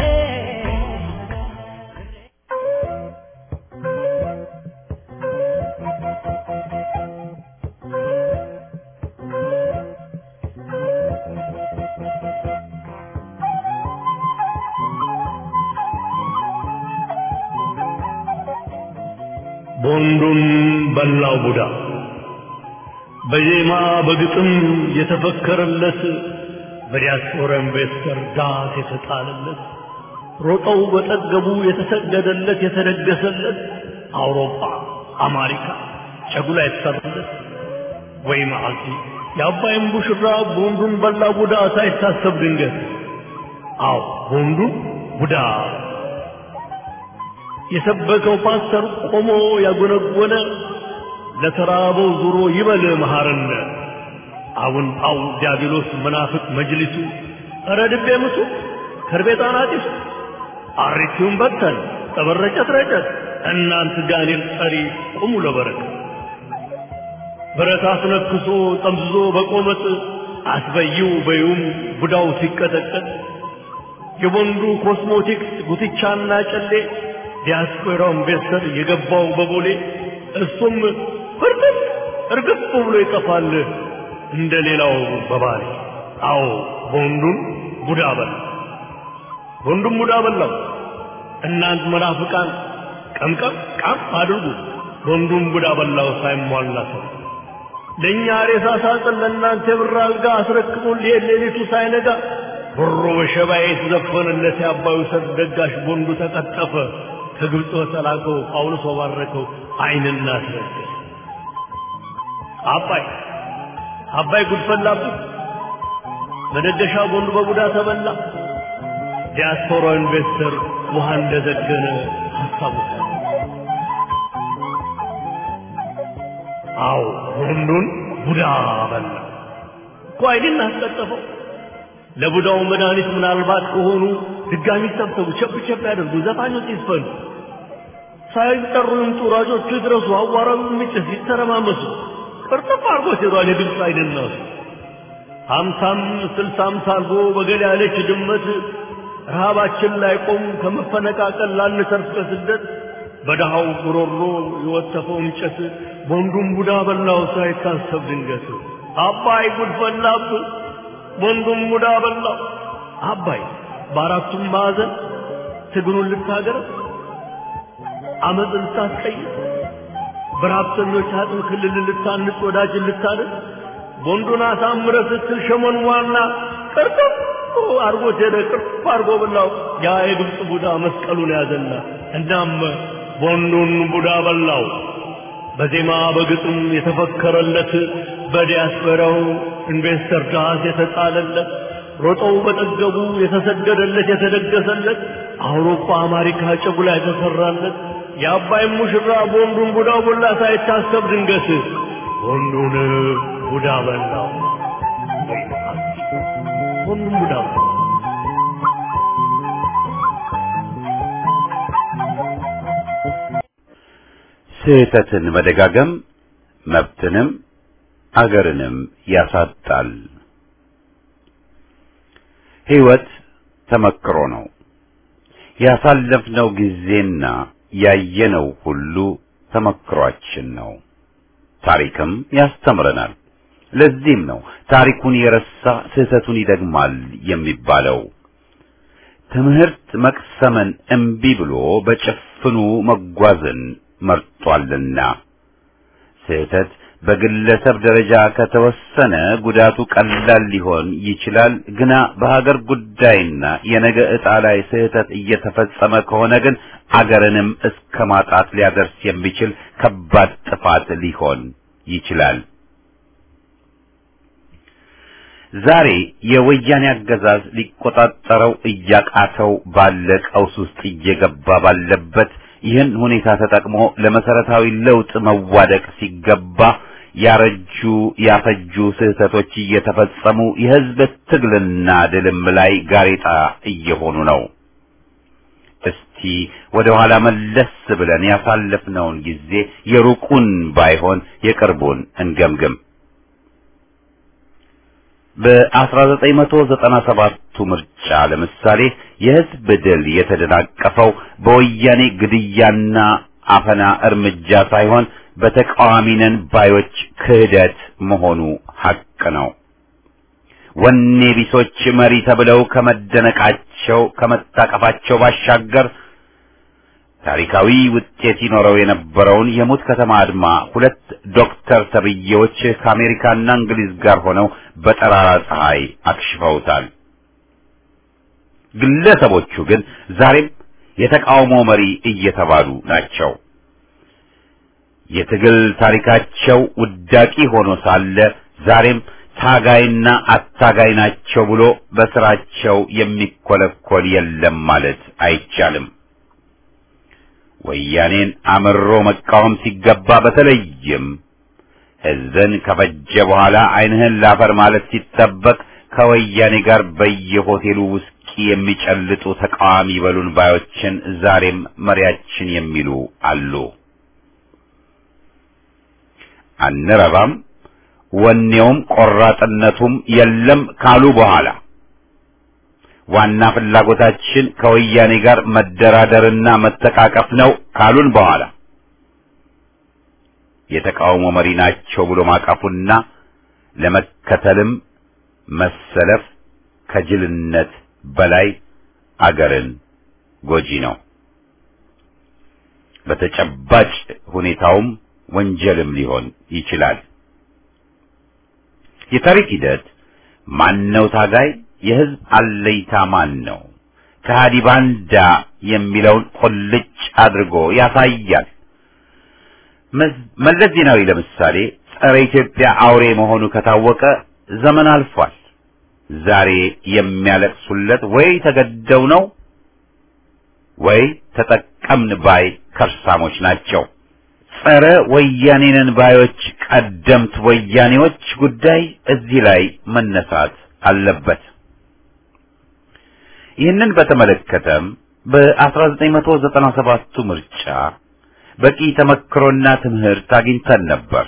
ቦንዱን በላው ቡዳ በዜማ በግጥም የተፈከረለት በዲያስፖራ ኢንቨስተር ዳት የተጣለለት ሮጠው በጠገቡ የተሰገደለት የተደገሰለት አውሮፓ አሜሪካ ጨጉላ የተሰራለት ወይ መዓልቲ የአባይን ቡሽራ ቦንዱን በላ ቡዳ ሳይታሰብ ድንገት አዎ ቦንዱን ቡዳ የሰበከው ፓስተር ቆሞ ያጎነጎነ ለተራበው ዙሮ ይበል መሐረነ አሁን ጣው ዲያብሎስ መናፍቅ መጅሊሱ ኧረ ድቤ ምሱ ከርቤጣን አጢሱ አሪቲውን በተን ጠበረጨት ረጨት እናንት ጋኔል ጠሪ ቁሙ ለበረከት ብረት አስነክሶ ጠምዝዞ በቆመጥ አስበይው በዩም ቡዳው ሲቀጠቀጥ የወንዱ ኮስሞቲክስ ጉትቻና ጨሌ ዲያስፖራው ኢንቨስተር የገባው በቦሌ እሱም ፍርጥጥ እርግጥ ብሎ ይጠፋል እንደ ሌላው በባሌ አዎ ወንዱን ቡዳ በላ ወንዱም ቡዳ በላው እናንት መናፍቃን ቀምቀም ቃም አድርጉ ወንዱም ቡዳ በላው ሳይሟላ ሰው ለእኛ ሬሳ ሳጥን ለእናንተ የብር አልጋ አስረክቦን ሊሄድ ሌሊቱ ሳይነጋ ብሮ በሸባ የተዘፈነለት የአባዩ ሰርግ ደጋሽ ቦንዱ ተቀጠፈ ከግብፅ በተላከው ጳውሎስ ባረከው አይንና አስረገዘ አባይ አባይ ጉድፈላብህ መደገሻ ቦንዱ በቡዳ ተበላ ዲያስፖራ ኢንቨስተር ውሃ እንደዘገነ ሀሳቡ አዎ ቦንዱን ቡዳ በላ እኮ አይንን አስቀጠፈው ለቡዳው መድኃኒት ምናልባት ከሆኑ ድጋሚ ሰብሰቡ፣ ቸብ ቸብ ያደርጉ፣ ዘፋኞች ይስፈኑ፣ ሳይጠሩ ይምጡ፣ ሯጮቹ ይድረሱ፣ አዋራው የሚጭስ ይተረማመሱ። ቅርጥፍ አድርጎ ሴቷን የግብፅ አይደናሱ ሀምሳም ስልሳም ሳልጎ በገል ያለች ድመት ረሃባችን ላይ ቆም ከመፈነቃቀል ላንተርፍ ከስደት በድሃው ጉሮሮ የወተፈው እንጨት ቦንዱን ቡዳ በላው ሳይታሰብ ድንገት አባይ ጉድ ፈላብ ቦንዱን ቡዳ በላው አባይ በአራቱም ማዕዘን ትግሩን ልታገር አመፅ ልታስቀይር በረሀብተኞች አጥም ክልል ልታንጽ ወዳጅን ልታድር ቦንዱን አሳምረ ስትል ሸመን ዋና ቅርጥፍ አርጎት ሄደ ቅርፍ አርጎ በላው ያ የግብፅ ቡዳ መስቀሉን ያዘና እናም ቦንዱን ቡዳ በላው በዜማ በግጥም የተፈከረለት በዲያስፖራው ኢንቨስተር ዳስ የተጣለለት ሮጠው በጠገቡ የተሰገደለት የተደገሰለት አውሮፓ አሜሪካ ጨጉላ የተሰራለት የአባይ ሙሽራ ቦንዱን ቡዳ ቦላ ሳይታሰብ ድንገት ቦንዱን ቡዳ በላው ቦንዱን ቡዳ በላው ስህተትን መደጋገም መብትንም አገርንም ያሳጣል። ሕይወት ተመክሮ ነው። ያሳለፍነው ጊዜና ያየነው ሁሉ ተመክሯችን ነው። ታሪክም ያስተምረናል። ለዚህም ነው ታሪኩን የረሳ ስህተቱን ይደግማል የሚባለው። ትምህርት መቅሰምን እምቢ ብሎ በጭፍኑ መጓዝን መርጧልና ስህተት በግለሰብ ደረጃ ከተወሰነ ጉዳቱ ቀላል ሊሆን ይችላል። ግና በሀገር ጉዳይና የነገ ዕጣ ላይ ስህተት እየተፈጸመ ከሆነ ግን አገርንም እስከ ማጣት ሊያደርስ የሚችል ከባድ ጥፋት ሊሆን ይችላል። ዛሬ የወያኔ አገዛዝ ሊቆጣጠረው እያቃተው ባለ ቀውስ ውስጥ እየገባ ባለበት ይህን ሁኔታ ተጠቅሞ ለመሰረታዊ ለውጥ መዋደቅ ሲገባ ያረጁ ያፈጁ ስህተቶች እየተፈጸሙ የሕዝብ ትግልና ድልም ላይ ጋሬጣ እየሆኑ ነው። እስቲ ወደ ኋላ መለስ ብለን ያሳለፍነውን ጊዜ የሩቁን ባይሆን የቅርቡን እንገምግም። በ1997ቱ ምርጫ ለምሳሌ የሕዝብ ድል የተደናቀፈው በወያኔ ግድያና አፈና እርምጃ ሳይሆን በተቃዋሚ ነን ባዮች ክህደት መሆኑ ሐቅ ነው። ወኔ ቢሶች መሪ ተብለው ከመደነቃቸው ከመታቀፋቸው ባሻገር ታሪካዊ ውጤት ይኖረው የነበረውን የሙት ከተማ አድማ ሁለት ዶክተር ተብዬዎች ከአሜሪካና እንግሊዝ ጋር ሆነው በጠራራ ፀሐይ አክሽፈውታል። ግለሰቦቹ ግን ዛሬም የተቃውሞ መሪ እየተባሉ ናቸው። የትግል ታሪካቸው ውዳቂ ሆኖ ሳለ ዛሬም ታጋይና አታጋይ ናቸው ብሎ በስራቸው የሚኮለኮል የለም ማለት አይቻልም። ወያኔን አምሮ መቃወም ሲገባ በተለይም ሕዝብን ከፈጀ በኋላ ዓይንህን ላፈር ማለት ሲጠበቅ ከወያኔ ጋር በየሆቴሉ ውስኪ የሚጨልጡ ተቃዋሚ በሉን ባዮችን ዛሬም መሪያችን የሚሉ አሉ። አንረባም፣ ወኔውም ቆራጥነቱም የለም ካሉ በኋላ ዋና ፍላጎታችን ከወያኔ ጋር መደራደርና መተቃቀፍ ነው ካሉን በኋላ የተቃውሞ መሪ ናቸው ብሎ ማቀፉና ለመከተልም መሰለፍ ከጅልነት በላይ አገርን ጎጂ ነው። በተጨባጭ ሁኔታውም ወንጀልም ሊሆን ይችላል። የታሪክ ሂደት ማነው ታጋይ የህዝብ አለይታ ማን ነው? ከሃዲ ባንዳ የሚለውን ቁልጭ አድርጎ ያሳያል። መለስ ዜናዊ ለምሳሌ ጸረ ኢትዮጵያ አውሬ መሆኑ ከታወቀ ዘመን አልፏል። ዛሬ የሚያለቅሱለት ወይ ተገደው ነው ወይ ተጠቀምን ባይ ከርሳሞች ናቸው። ጸረ ወያኔንን ባዮች ቀደምት ወያኔዎች ጉዳይ እዚህ ላይ መነሳት አለበት። ይህንን በተመለከተም በ1997ቱ ምርጫ በቂ ተመክሮና ትምህርት አግኝተን ነበር።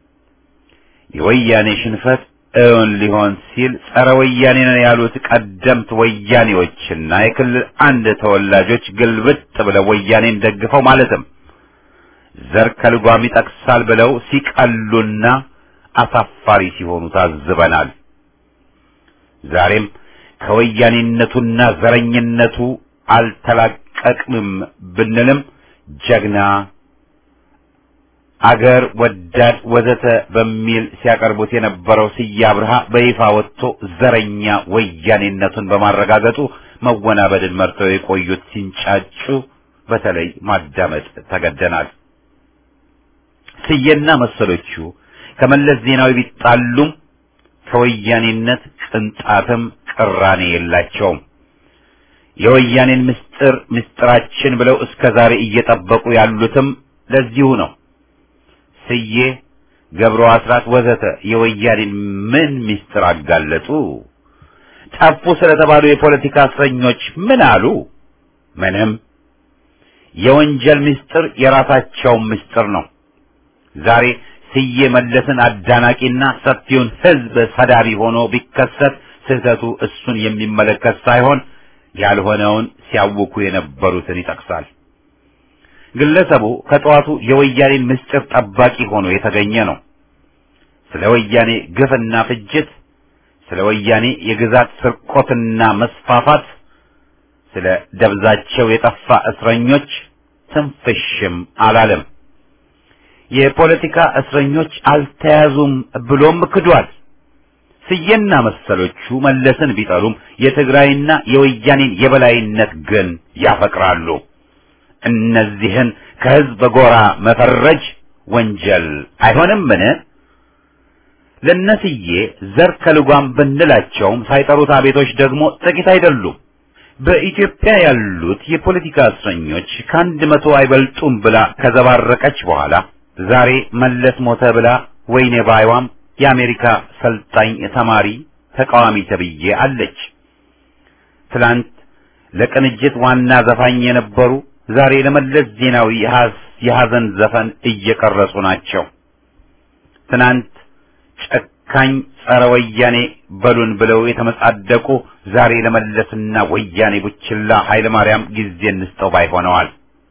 የወያኔ ሽንፈት እውን ሊሆን ሲል ጸረ ወያኔ ነን ያሉት ቀደምት ወያኔዎችና የክልል አንድ ተወላጆች ግልብጥ ብለው ወያኔን ደግፈው ማለትም ዘር ከልጓም ይጠቅሳል ብለው ሲቀሉና አሳፋሪ ሲሆኑ ታዝበናል። ዛሬም ከወያኔነቱና ዘረኝነቱ አልተላቀቅንም ብንልም ጀግና አገር ወዳድ ወዘተ በሚል ሲያቀርቡት የነበረው ስዬ አብርሃ በይፋ ወጥቶ ዘረኛ ወያኔነቱን በማረጋገጡ መወናበድን መርተው የቆዩት ሲንጫጩ በተለይ ማዳመጥ ተገደናል። ስዬና መሰሎቹ ከመለስ ዜናዊ ቢጣሉም ከወያኔነት ቅንጣትም ቅራኔ የላቸውም። የወያኔን ምስጢር ምስጢራችን ብለው እስከ ዛሬ እየጠበቁ ያሉትም ለዚሁ ነው። ስዬ፣ ገብሩ አስራት ወዘተ የወያኔን ምን ምስጢር አጋለጡ? ጠፉ ስለተባሉ የፖለቲካ እስረኞች ምን አሉ? ምንም። የወንጀል ምስጢር የራሳቸውን ምስጢር ነው። ዛሬ ስዬ መለስን አዳናቂና ሰፊውን ሕዝብ ሰዳቢ ሆኖ ቢከሰት ስህተቱ እሱን የሚመለከት ሳይሆን ያልሆነውን ሲያውኩ የነበሩትን ይጠቅሳል። ግለሰቡ ከጠዋቱ የወያኔን ምስጢር ጠባቂ ሆኖ የተገኘ ነው። ስለ ወያኔ ግፍና ፍጅት፣ ስለ ወያኔ የግዛት ስርቆትና መስፋፋት፣ ስለ ደብዛቸው የጠፋ እስረኞች ትንፍሽም አላለም። የፖለቲካ እስረኞች አልተያዙም ብሎም ክዷል። ስዬና መሰሎቹ መለስን ቢጠሉም የትግራይና የወያኔን የበላይነት ግን ያፈቅራሉ። እነዚህን ከህዝብ ጎራ መፈረጅ ወንጀል አይሆንምን? ለነስዬ ዘር ከልጓም ብንላቸውም ሳይጠሩት አቤቶች ደግሞ ጥቂት አይደሉም። በኢትዮጵያ ያሉት የፖለቲካ እስረኞች ከአንድ መቶ አይበልጡም ብላ ከዘባረቀች በኋላ ዛሬ መለስ ሞተ ብላ ወይኔ ባይዋም የአሜሪካ ሰልጣኝ ተማሪ ተቃዋሚ ተብዬ አለች። ትላንት ለቅንጅት ዋና ዘፋኝ የነበሩ ዛሬ ለመለስ ዜናዊ የሐዘን ዘፈን እየቀረጹ ናቸው። ትናንት ጨካኝ ጸረ ወያኔ በሉን ብለው የተመጻደቁ ዛሬ ለመለስና ወያኔ ቡችላ ኃይለ ማርያም ጊዜ እንስጠው ባይ ሆነዋል።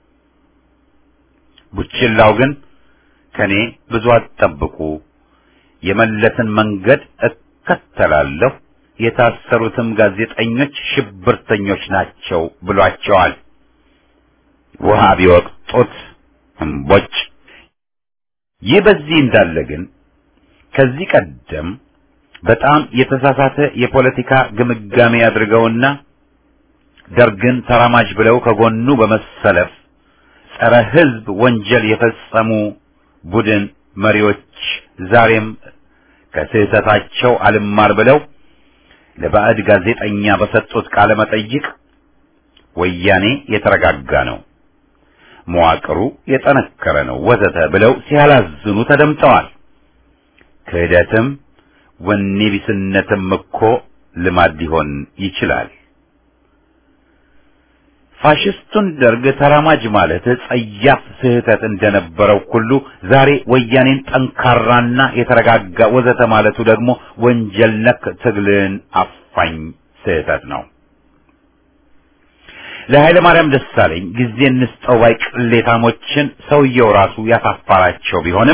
ቡችላው ግን ከኔ ብዙ አትጠብቁ፣ የመለስን መንገድ እከተላለሁ፣ የታሰሩትም ጋዜጠኞች ሽብርተኞች ናቸው ብሏቸዋል። ውሃ ቢወቅጡት እምቦጭ። ይህ በዚህ እንዳለ ግን ከዚህ ቀደም በጣም የተሳሳተ የፖለቲካ ግምጋሜ አድርገውና ደርግን ተራማጅ ብለው ከጎኑ በመሰለፍ ጸረ ሕዝብ ወንጀል የፈጸሙ ቡድን መሪዎች ዛሬም ከስህተታቸው አልማር ብለው ለባዕድ ጋዜጠኛ በሰጡት ቃለ መጠይቅ ወያኔ የተረጋጋ ነው፣ መዋቅሩ የጠነከረ ነው ወዘተ ብለው ሲያላዝኑ ተደምጠዋል። ክህደትም ወኔ ቢስነትም እኮ ልማድ ሊሆን ይችላል። ፋሽስቱን ደርግ ተራማጅ ማለት ጸያፍ ስህተት እንደነበረው ሁሉ ዛሬ ወያኔን ጠንካራና የተረጋጋ ወዘተ ማለቱ ደግሞ ወንጀል ነክ ትግልን አፋኝ ስህተት ነው። ለኃይለ ማርያም ደሳለኝ ጊዜ እንስጠው ባይ ቅሌታሞችን ሰውየው ራሱ ያሳፋራቸው ቢሆንም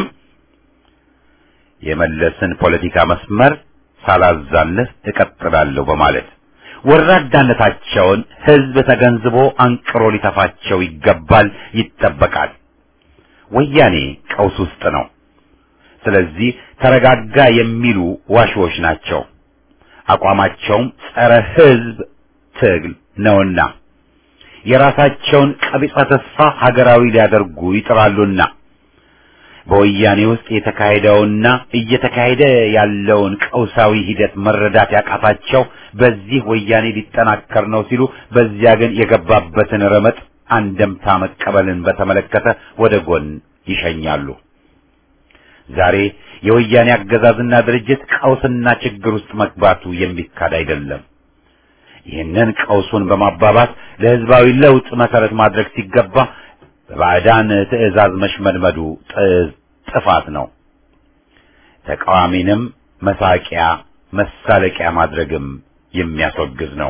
የመለስን ፖለቲካ መስመር ሳላዛልፍ እቀጥላለሁ በማለት ወራዳነታቸውን ሕዝብ ተገንዝቦ አንቅሮ ሊተፋቸው ይገባል፣ ይጠበቃል። ወያኔ ቀውስ ውስጥ ነው። ስለዚህ ተረጋጋ የሚሉ ዋሽዎች ናቸው። አቋማቸውም ጸረ ሕዝብ ትግል ነውና የራሳቸውን ቀቢጸ ተስፋ ሀገራዊ ሊያደርጉ ይጥራሉና በወያኔ ውስጥ የተካሄደውና እየተካሄደ ያለውን ቀውሳዊ ሂደት መረዳት ያቃታቸው በዚህ ወያኔ ሊጠናከር ነው ሲሉ፣ በዚያ ግን የገባበትን ረመጥ አንደምታ መቀበልን በተመለከተ ወደ ጎን ይሸኛሉ። ዛሬ የወያኔ አገዛዝና ድርጅት ቀውስና ችግር ውስጥ መግባቱ የሚካድ አይደለም። ይህንን ቀውሱን በማባባስ ለሕዝባዊ ለውጥ መሰረት ማድረግ ሲገባ በባዕዳን ትዕዛዝ መሽመድመዱ ጥፋት ነው። ተቃዋሚንም መሳቂያ መሳለቂያ ማድረግም የሚያስወግዝ ነው።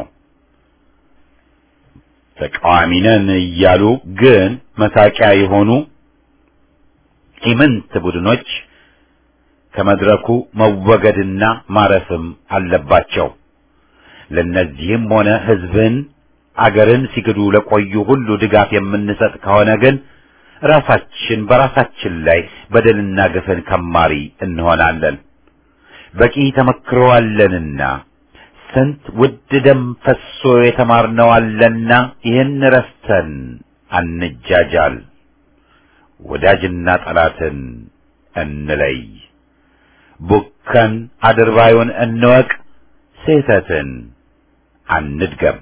ተቃዋሚ ነን እያሉ ግን መሳቂያ የሆኑ ኢምንት ቡድኖች ከመድረኩ መወገድና ማረፍም አለባቸው። ለነዚህም ሆነ ሕዝብን አገርን ሲክዱ ለቆዩ ሁሉ ድጋፍ የምንሰጥ ከሆነ ግን ራሳችን በራሳችን ላይ በደልና ግፍን ከማሪ እንሆናለን። በቂ ተመክሮ አለንና ስንት ውድ ደም ፈሶ የተማርነው አለና ይህን ረስተን አንጃጃል። ወዳጅና ጠላትን እንለይ። ቡከን አድርባዩን እንወቅ። ስህተትን አንድገም።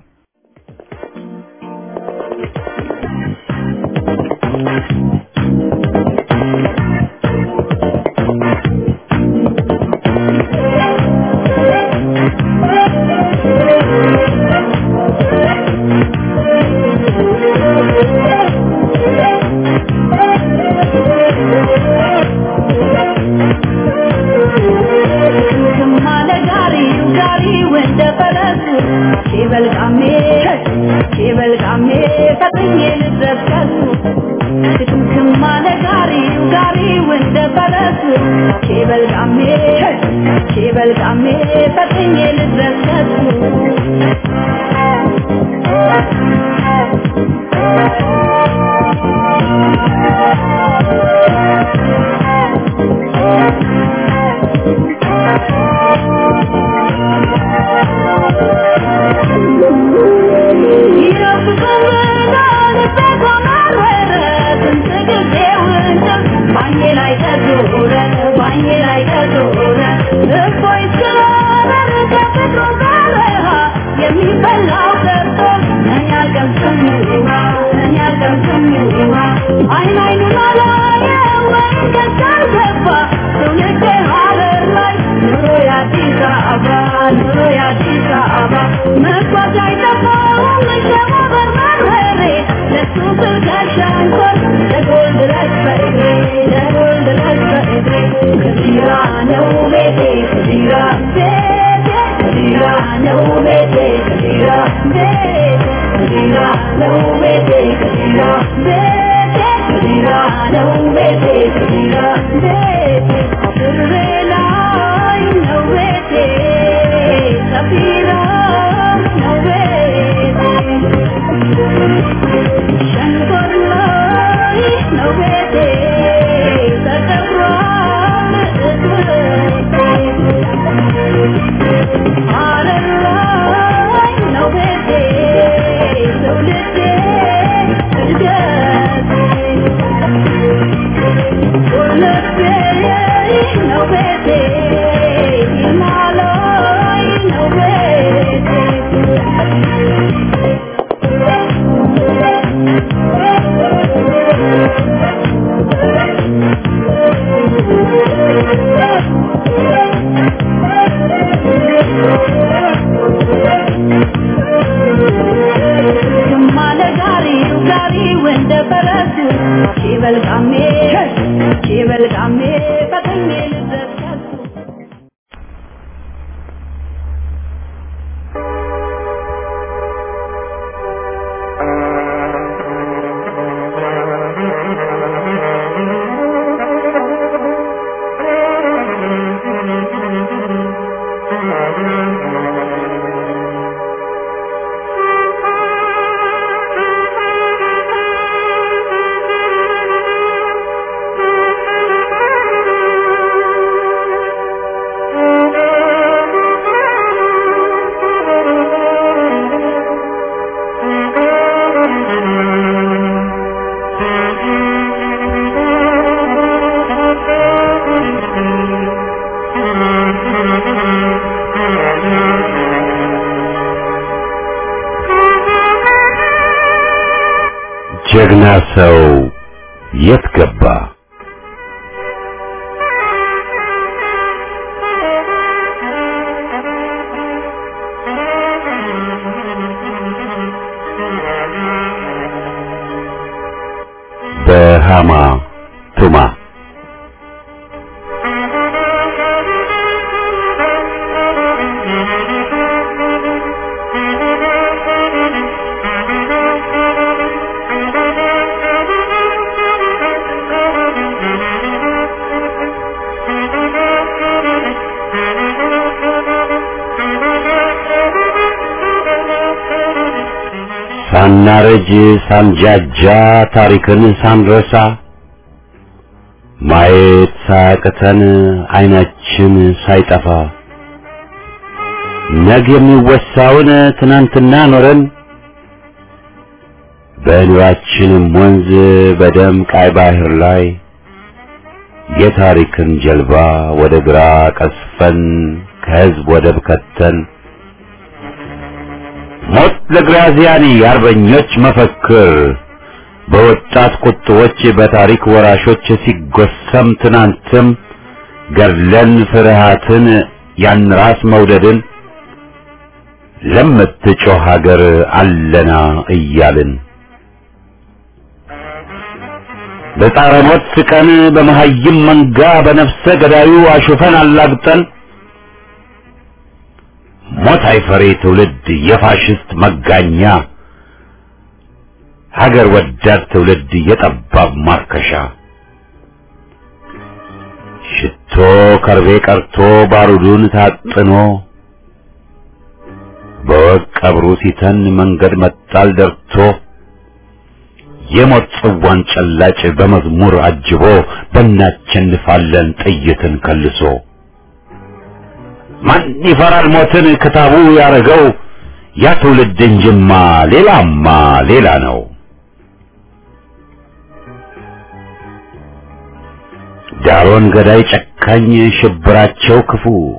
Gari, gari, when ፈጥኜ ልደሰቱ ድምድም አለ ጋሪው ጋሪው እንደ ፈረሱ ኬበልቃሜ ኬበልቃሜ ፈጥኜ ልደሰቱ አይን አይኑን አላየው ከሳር ገባ ትውልድ ሀረር ላይ ኑሮ የአዲስ አበባ ኑሮ የአዲስ አበባ መጓዝ አይጠፋውም መሸባበር መርመሬ ለሱ ስል ጋሻንኮር ለጎል ድረስ በእግሬ ለጎል ድረስ በእግሬ ከዚራ ነው ቤቴ ከዚራ ቤቴ ከዚራ ነው ቤቴ ከዚራ ቤቴ ከዚራ ነው ቤቴ ከዚራ ቤቴ ከዚራ ነው ቤቴ ከዚራ ቤቴ ድሬ ላይ ነው ቤቴ ሰፊራ ነው ቤቴ ሸንኮር ላይ ነው ቤቴ ተከብሯል እትብቴ ሐረር ላይ ነው ቤቴ ትውልዴ እድገቴ ወለቴ ነው ቤቴ ሂማላይ ነው ቤቴ ግማለ ጋሪው ጋሪው እንደ ፈረሱ ሺበልቃሜ ሺበልቃሜ ፈጥኜ ልድረስ ከሱ ጀግና ሰው የት ገባ? በሃማ ቱማ ሳናረጅ ሳንጃጃ ታሪክን ሳንረሳ ማየት ሳያቅተን አይናችን ሳይጠፋ ነገ የሚወሳውን ትናንትና ኖረን በኑራችንም ወንዝ በደም ቃይ ባህር ላይ የታሪክን ጀልባ ወደ ግራ ቀስፈን ከህዝብ ወደብ ከተን ሞት ለግራዚያኒ የአርበኞች መፈክር በወጣት ቁጥቦች በታሪክ ወራሾች ሲጎሰም ትናንትም ገድለን ፍርሃትን ያን ራስ መውደድን ለምትጮህ ሀገር አለና እያልን በጣረ ሞት ቀን በመሀይም መንጋ በነፍሰ ገዳዩ አሹፈን አላግጠን ሞት አይፈሬ ትውልድ የፋሽስት መጋኛ ሀገር ወዳድ ትውልድ የጠባብ ማርከሻ ሽቶ ከርቤ ቀርቶ ባሩዱን ታጥኖ በወግ ቀብሩ ሲተን መንገድ መጣል ደርቶ የሞት ጽዋን ጨላጭ በመዝሙር አጅቦ በእናቸንፋለን ጥይትን ከልሶ ማን ይፈራል ሞትን ክታቡ ያረገው ያ ትውልድ እንጅማ ሌላማ ሌላ ነው። ዳሮን ገዳይ ጨካኝ ሽብራቸው ክፉ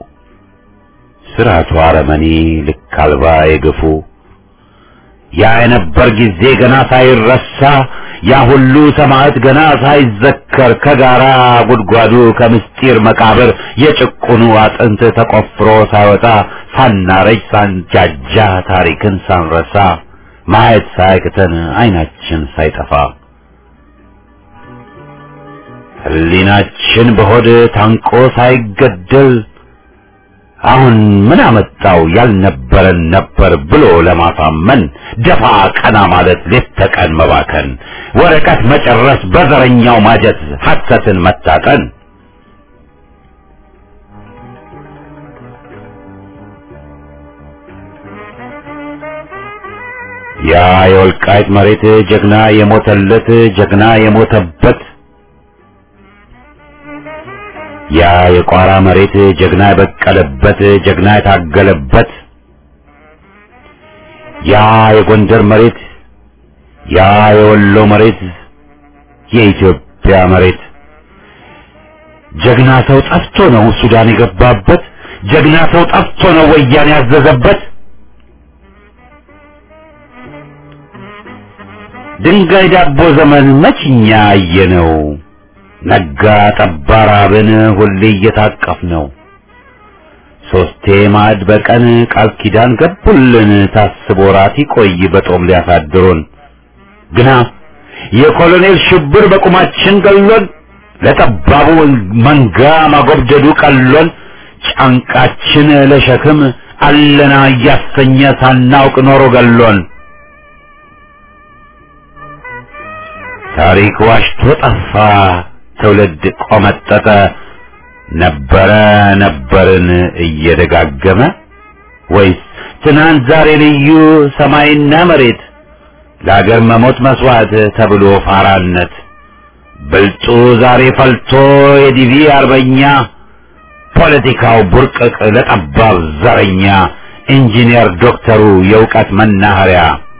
ስርዓቱ አረመኔ ልክ አልባ የገፉ ያ የነበር ጊዜ ገና ሳይረሳ ያ ሁሉ ሰማዕት ገና ሳይዘከር ከጋራ ጉድጓዱ ከምስጢር መቃብር የጭቁኑ አጥንት ተቆፍሮ ሳይወጣ ሳናረጅ ሳንጃጃ ታሪክን ሳንረሳ ማየት ሳያቅተን አይናችን ሳይጠፋ ሕሊናችን በሆድ ታንቆ ሳይገደል አሁን ምን አመጣው ያልነበረን ነበር ብሎ ለማሳመን ደፋ ቀና ማለት ሌት ተቀን መባከን ወረቀት መጨረስ በዘረኛው ማጀት ሐሰትን መታጠን ያ የወልቃይት መሬት ጀግና የሞተለት ጀግና የሞተበት ያ የቋራ መሬት ጀግና የበቀለበት ጀግና የታገለበት ያ የጎንደር መሬት ያ የወሎ መሬት የኢትዮጵያ መሬት ጀግና ሰው ጠፍቶ ነው ሱዳን የገባበት ጀግና ሰው ጠፍቶ ነው ወያኔ ያዘዘበት ድንጋይ ዳቦ ዘመን መችኛ አየነው ነጋ ጠባ ራብን ሁሌ እየታቀፍ ነው ሶስቴ ማዕድ በቀን ቃል ኪዳን ገቡልን ታስቦ ራት ይቆይ በጦም ሊያሳድሩን ግና የኮሎኔል ሽብር በቁማችን ገሎን ለጠባቡ መንጋ ማጎብደዱ ቀሎን ጫንቃችን ለሸክም አለና እያሰኘ ሳናውቅ ኖሮ ገሎን ታሪክ ዋሽቶ ጠፋ ትውልድ ቆመጠጠ ነበረ ነበርን እየደጋገመ ወይስ ትናንት ዛሬ ልዩ ሰማይና መሬት ለአገር መሞት መስዋዕት ተብሎ ፋራነት ብልጡ ዛሬ ፈልቶ የዲቪ አርበኛ ፖለቲካው ቡርቅቅ ለጠባብ ዘረኛ ኢንጂነር ዶክተሩ የእውቀት መናኸሪያ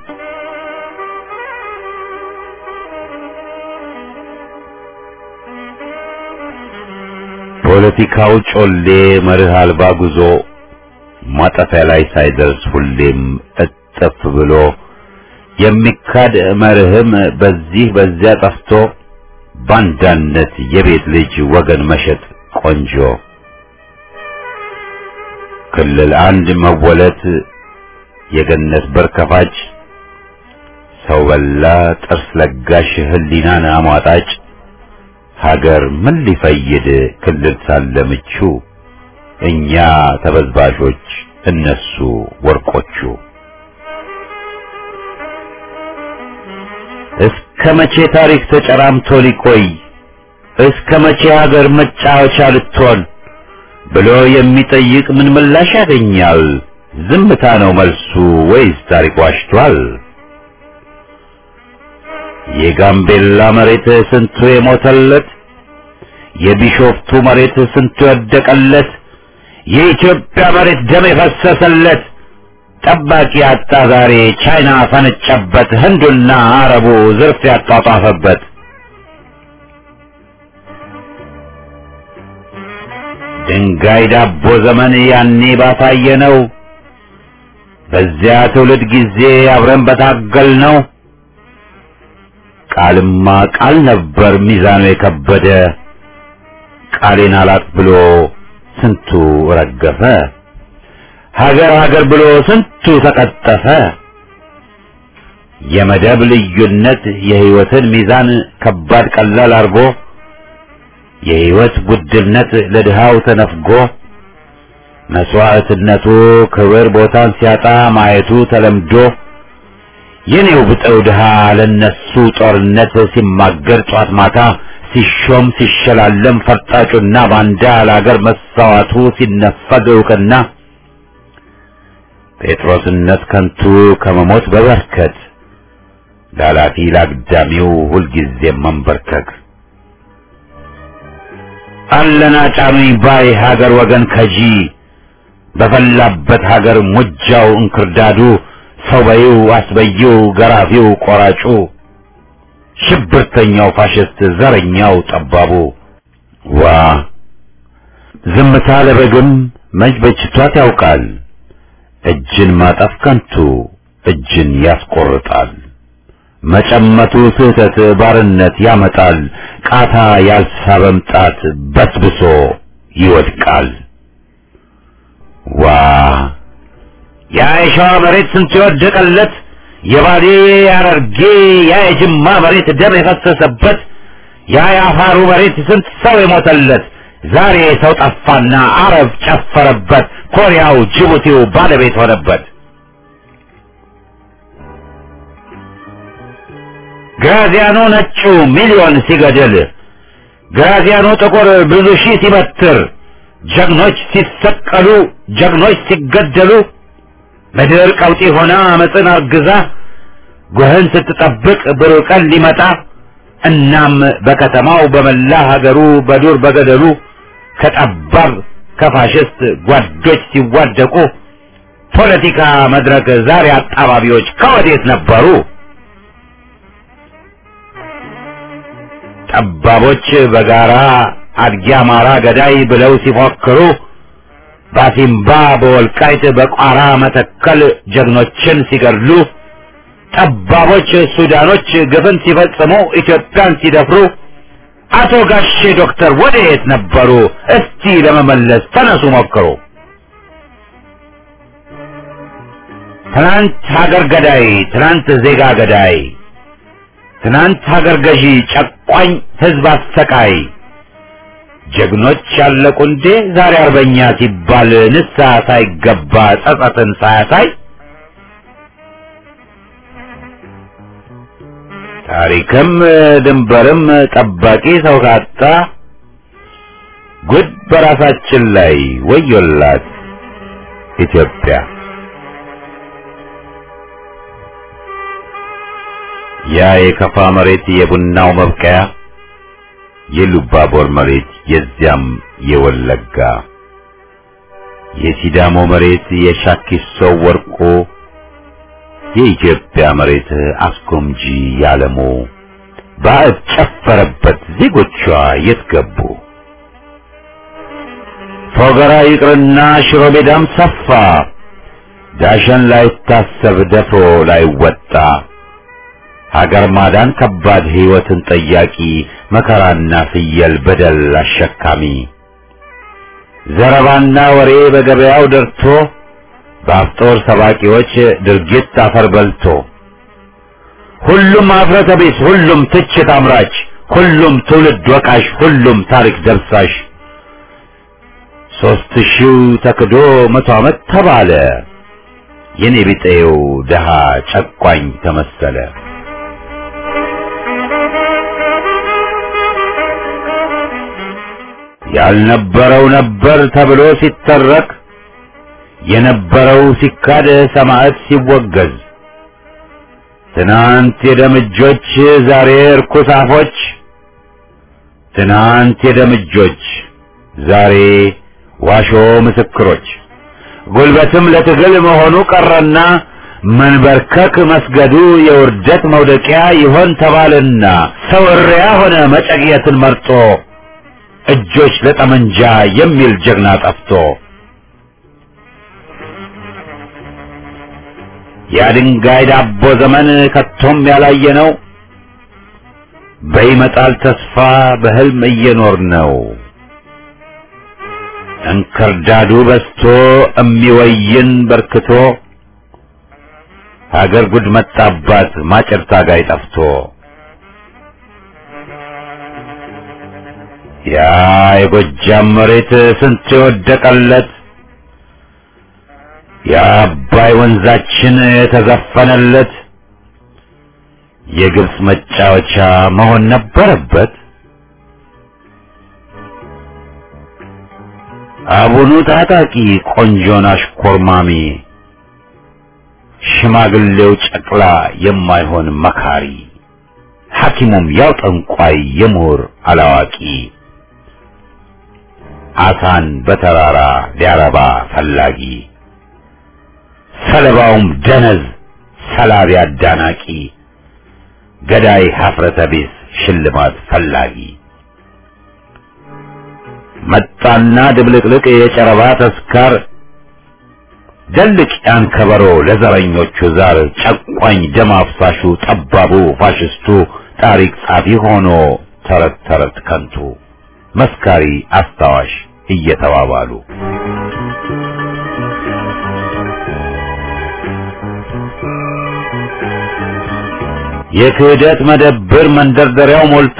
ፖለቲካው ጮሌ መርህ አልባ ጉዞ ማጠፊያ ላይ ሳይደርስ ሁሌም እጥፍ ብሎ የሚካድ መርህም በዚህ በዚያ ጠፍቶ ባንዳነት የቤት ልጅ ወገን መሸጥ ቆንጆ ክልል አንድ መወለት የገነት በር ከፋጭ ሰው በላ ጥርስ ለጋሽ ህሊናን አሟጣጭ ሀገር ምን ሊፈይድ ክልል ሳለ ምቹ እኛ ተበዝባዦች እነሱ ወርቆቹ እስከ መቼ ታሪክ ተጨራምቶ ሊቆይ እስከ መቼ ሀገር መጫወቻ ልትሆን ብሎ የሚጠይቅ ምን ምላሽ ያገኛል? ዝምታ ነው መልሱ ወይስ ታሪክ ዋሽቷል? የጋምቤላ መሬት ስንቱ የሞተለት፣ የቢሾፍቱ መሬት ስንቱ የወደቀለት፣ የኢትዮጵያ መሬት ደም የፈሰሰለት ጠባቂ አጣ ዛሬ ቻይና ፈነጨበት፣ ህንዱና አረቡ ዝርፍ ያጧጧፈበት። ድንጋይ ዳቦ ዘመን ያኔ ባሳየ ነው። በዚያ ትውልድ ጊዜ አብረን በታገል ነው። ቃልማ ቃል ነበር ሚዛኑ የከበደ ቃሌን አላጥ ብሎ ስንቱ ረገፈ። ሀገር ሀገር ብሎ ስንቱ ተቀጠፈ። የመደብ ልዩነት የህይወትን ሚዛን ከባድ ቀላል አርጎ የህይወት ውድነት ለድሃው ተነፍጎ መስዋዕትነቱ ክብር ቦታን ሲያጣ ማየቱ ተለምዶ የኔው ብጠው ድሃ ለነሱ ጦርነት ሲማገር ጧት ማታ ሲሾም ሲሸላለም ፈርጣጩና ባንዳ ለአገር መሳዋቱ ሲነፈግ እውቅና ጴጥሮስነት ከንቱ ከመሞት በበርከት ላላፊ ላግዳሚው ሁልጊዜም መንበርከክ አለና ጫኑኝ ባይ ሀገር ወገን ከጂ በፈላበት ሀገር ሙጃው እንክርዳዱ ሰው በይው አስበይው ገራፊው ቆራጩ ሽብርተኛው ፋሽስት ዘረኛው ጠባቡ ዋ ዝምታ ለበግም መች በጅቷት ያውቃል እጅን ማጠፍ ከንቱ እጅን ያስቆርጣል መጨመቱ ስህተት ባርነት ያመጣል ቃታ ያልሳበም ጣት በስብሶ ይወድቃል ዋ ያ የሸዋ መሬት ስንት የወደቀለት የባሌ ያረርጌ ያ የጅማ መሬት ደም የፈሰሰበት ያ የአፋሩ መሬት ስንት ሰው የሞተለት ዛሬ ሰው ጠፋና አረብ ጨፈረበት ኮሪያው ጅቡቲው ባለቤት ሆነበት ግራዚያኖ ነጩ ሚሊዮን ሲገድል ግራዚያኖ ጥቁር ብዙ ሺህ ሲበትር ጀግኖች ሲሰቀሉ ጀግኖች ሲገደሉ ምድር ቀውጢ ሆና አመፅን አርግዛ ጉህን ስትጠብቅ ብሩህ ቀን ሊመጣ እናም በከተማው በመላ ሀገሩ በዱር በገደሉ ከጠባብ ከፋሽስት ጓዶች ሲዋደቁ ፖለቲካ መድረክ ዛሬ አጣባቢዎች ከወዴት ነበሩ? ጠባቦች በጋራ አድጊ አማራ ገዳይ ብለው ሲፎክሩ ባሲምባ በወልቃይት በቋራ መተከል ጀግኖችን ሲገድሉ ጠባቦች ሱዳኖች ግፍን ሲፈጽሙ ኢትዮጵያን ሲደፍሩ አቶ ጋሼ ዶክተር ወዴት ነበሩ? እስቲ ለመመለስ ተነሱ ሞክሩ። ትናንት ሀገር ገዳይ፣ ትናንት ዜጋ ገዳይ፣ ትናንት ሀገር ገዢ ጨቋኝ ህዝብ አሰቃይ ጀግኖች ያለቁ እንዴ ዛሬ አርበኛ ሲባል ንስሐ ሳይገባ ጸጸትን ሳያሳይ ታሪክም ድንበርም ጠባቂ ሰው ካጣ ጉድ በራሳችን ላይ ወዮላት ኢትዮጵያ። ያ የከፋ መሬት የቡናው መብቀያ የሉባቦር መሬት የዚያም የወለጋ የሲዳሞ መሬት የሻኪሶ ወርቆ የኢትዮጵያ መሬት አስጎምጂ ያለሞ ባዕድ ጨፈረበት ዜጎቿ የት ገቡ? ፎገራ ይቅርና ሽሮ ሜዳም ሰፋ ዳሸን ላይታሰብ ደፍሮ ላይወጣ ሀገር ማዳን ከባድ ሕይወትን ጠያቂ መከራና ፍየል በደል አሸካሚ ዘረባና ወሬ በገበያው ደርቶ በአፍጦር ሰባቂዎች ድርጊት አፈር በልቶ ሁሉም አፍረተ ቢስ፣ ሁሉም ትችት አምራች፣ ሁሉም ትውልድ ወቃሽ፣ ሁሉም ታሪክ ደብሳሽ ሦስት ሺው ተክዶ መቶ ዓመት ተባለ የኔ ቢጤው ደሃ ጨቋኝ ተመሰለ። ያልነበረው ነበር ተብሎ ሲተረክ የነበረው ሲካድ ሰማዕት ሲወገዝ ትናንት የደምጆች ዛሬ እርኩስ አፎች ትናንት የደምጆች ዛሬ ዋሾ ምስክሮች ጉልበትም ለትግል መሆኑ ቀረና መንበርከክ መስገዱ የውርደት መውደቂያ ይሆን ተባልና ሰው እሪያ ሆነ መጨቅየትን መርጦ እጆች ለጠመንጃ የሚል ጀግና ጠፍቶ የድንጋይ ዳቦ ዘመን ከቶም ያላየ ነው። በይመጣል ተስፋ በህልም እየኖር ነው። እንክርዳዱ በስቶ እሚወይን በርክቶ ሀገር ጉድ መጣባት ማጨር ታጋይ ጠፍቶ ያ የጎጃም መሬት ስንት የወደቀለት የአባይ ወንዛችን የተዘፈነለት የግብፅ መጫወቻ መሆን ነበረበት? አቡኑ ታጣቂ ቆንጆን አሽኮርማሚ ሽማግሌው ጨቅላ የማይሆን መካሪ ሐኪሙም ያው ጠንቋይ የምሁር አላዋቂ አሳን በተራራ ሊያረባ ፈላጊ ሰለባውም ደነዝ ሰላቢ አዳናቂ ገዳይ ሀፍረተ ቢስ ሽልማት ፈላጊ መጣና ድብልቅልቅ የጨረባ ተስካር ደልቅ ያን ከበሮ ለዘረኞቹ ዛር ጨቋኝ ደም አፍሳሹ ጠባቡ ፋሽስቱ ታሪክ ጻፊ ሆኖ ተረት ተረት ከንቱ መስካሪ አስታዋሽ እየተባባሉ የክህደት መደብር መንደርደሪያው ሞልቶ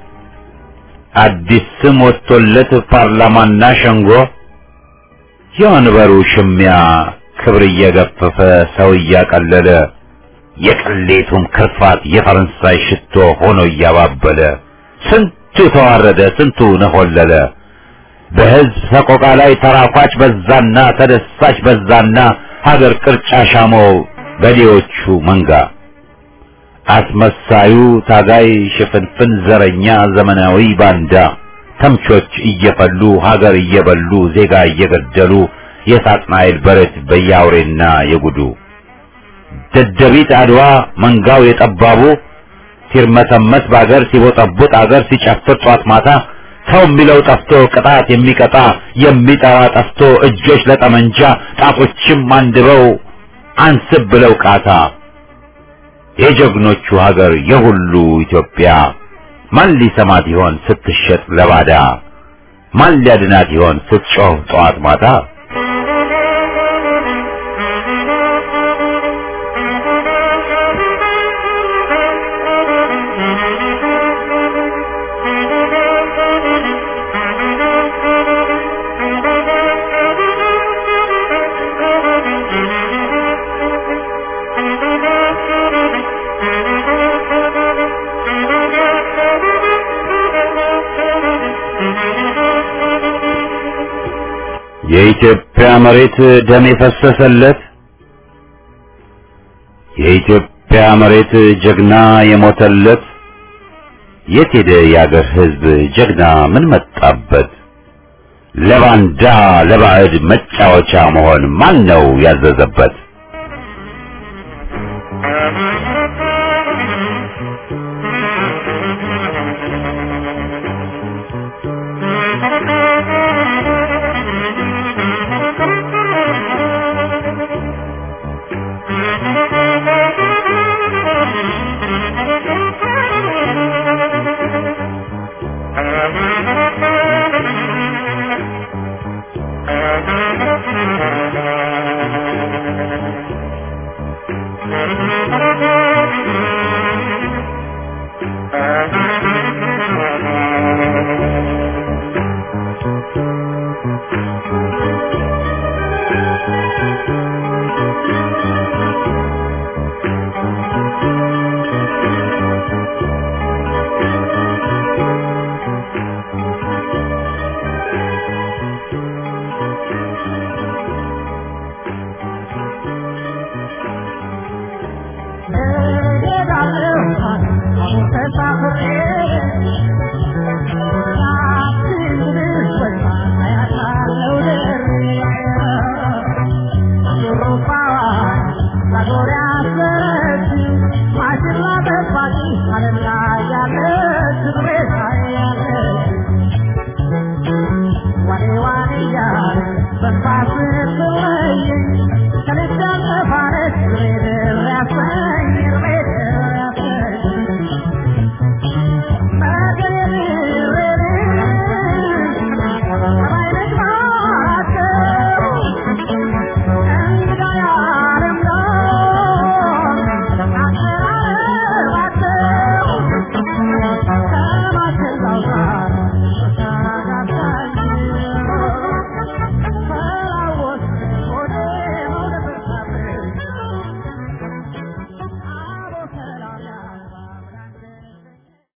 አዲስ ስም ወጥቶለት ፓርላማና ሸንጎ የወንበሩ ሽሚያ ክብር እየገፈፈ ሰው እያቀለለ የቅሌቱም ክርፋት የፈረንሳይ ሽቶ ሆኖ እያባበለ ስንቱ ተዋረደ፣ ስንቱ ነሆለለ። በሕዝብ ሰቆቃ ላይ ተራኳች በዛና ተደሳች በዛና ሀገር ቅርጫ ሻመው በዴዎቹ መንጋ አስመሳዩ ታጋይ ሽፍንፍን ዘረኛ ዘመናዊ ባንዳ ተምቾች እየፈሉ ሀገር እየበሉ ዜጋ እየገደሉ የሳጥናኤል በረት በያውሬና የጉዱ ደደቢት አድዋ መንጋው የጠባቡ ሲርመሰመስ በአገር ሲቦጠቡጥ አገር ሲጨፍር ጧት ማታ ሰው የሚለው ጠፍቶ ቅጣት የሚቀጣ የሚጠራ ጠፍቶ እጆች ለጠመንጃ ጣቶችም አንድበው አንስብ ብለው ቃታ የጀግኖቹ ሀገር የሁሉ ኢትዮጵያ ማን ሊሰማት ይሆን ስትሸጥ ለባዳ? ማን ሊያድናት ይሆን ስትጮህ ጠዋት ማታ? የኢትዮጵያ መሬት ደም የፈሰሰለት የኢትዮጵያ መሬት ጀግና የሞተለት የት ሄደ የአገር ሕዝብ ጀግና ምን መጣበት? ለባንዳ ለባዕድ መጫወቻ መሆን ማን ነው ያዘዘበት? Thank you.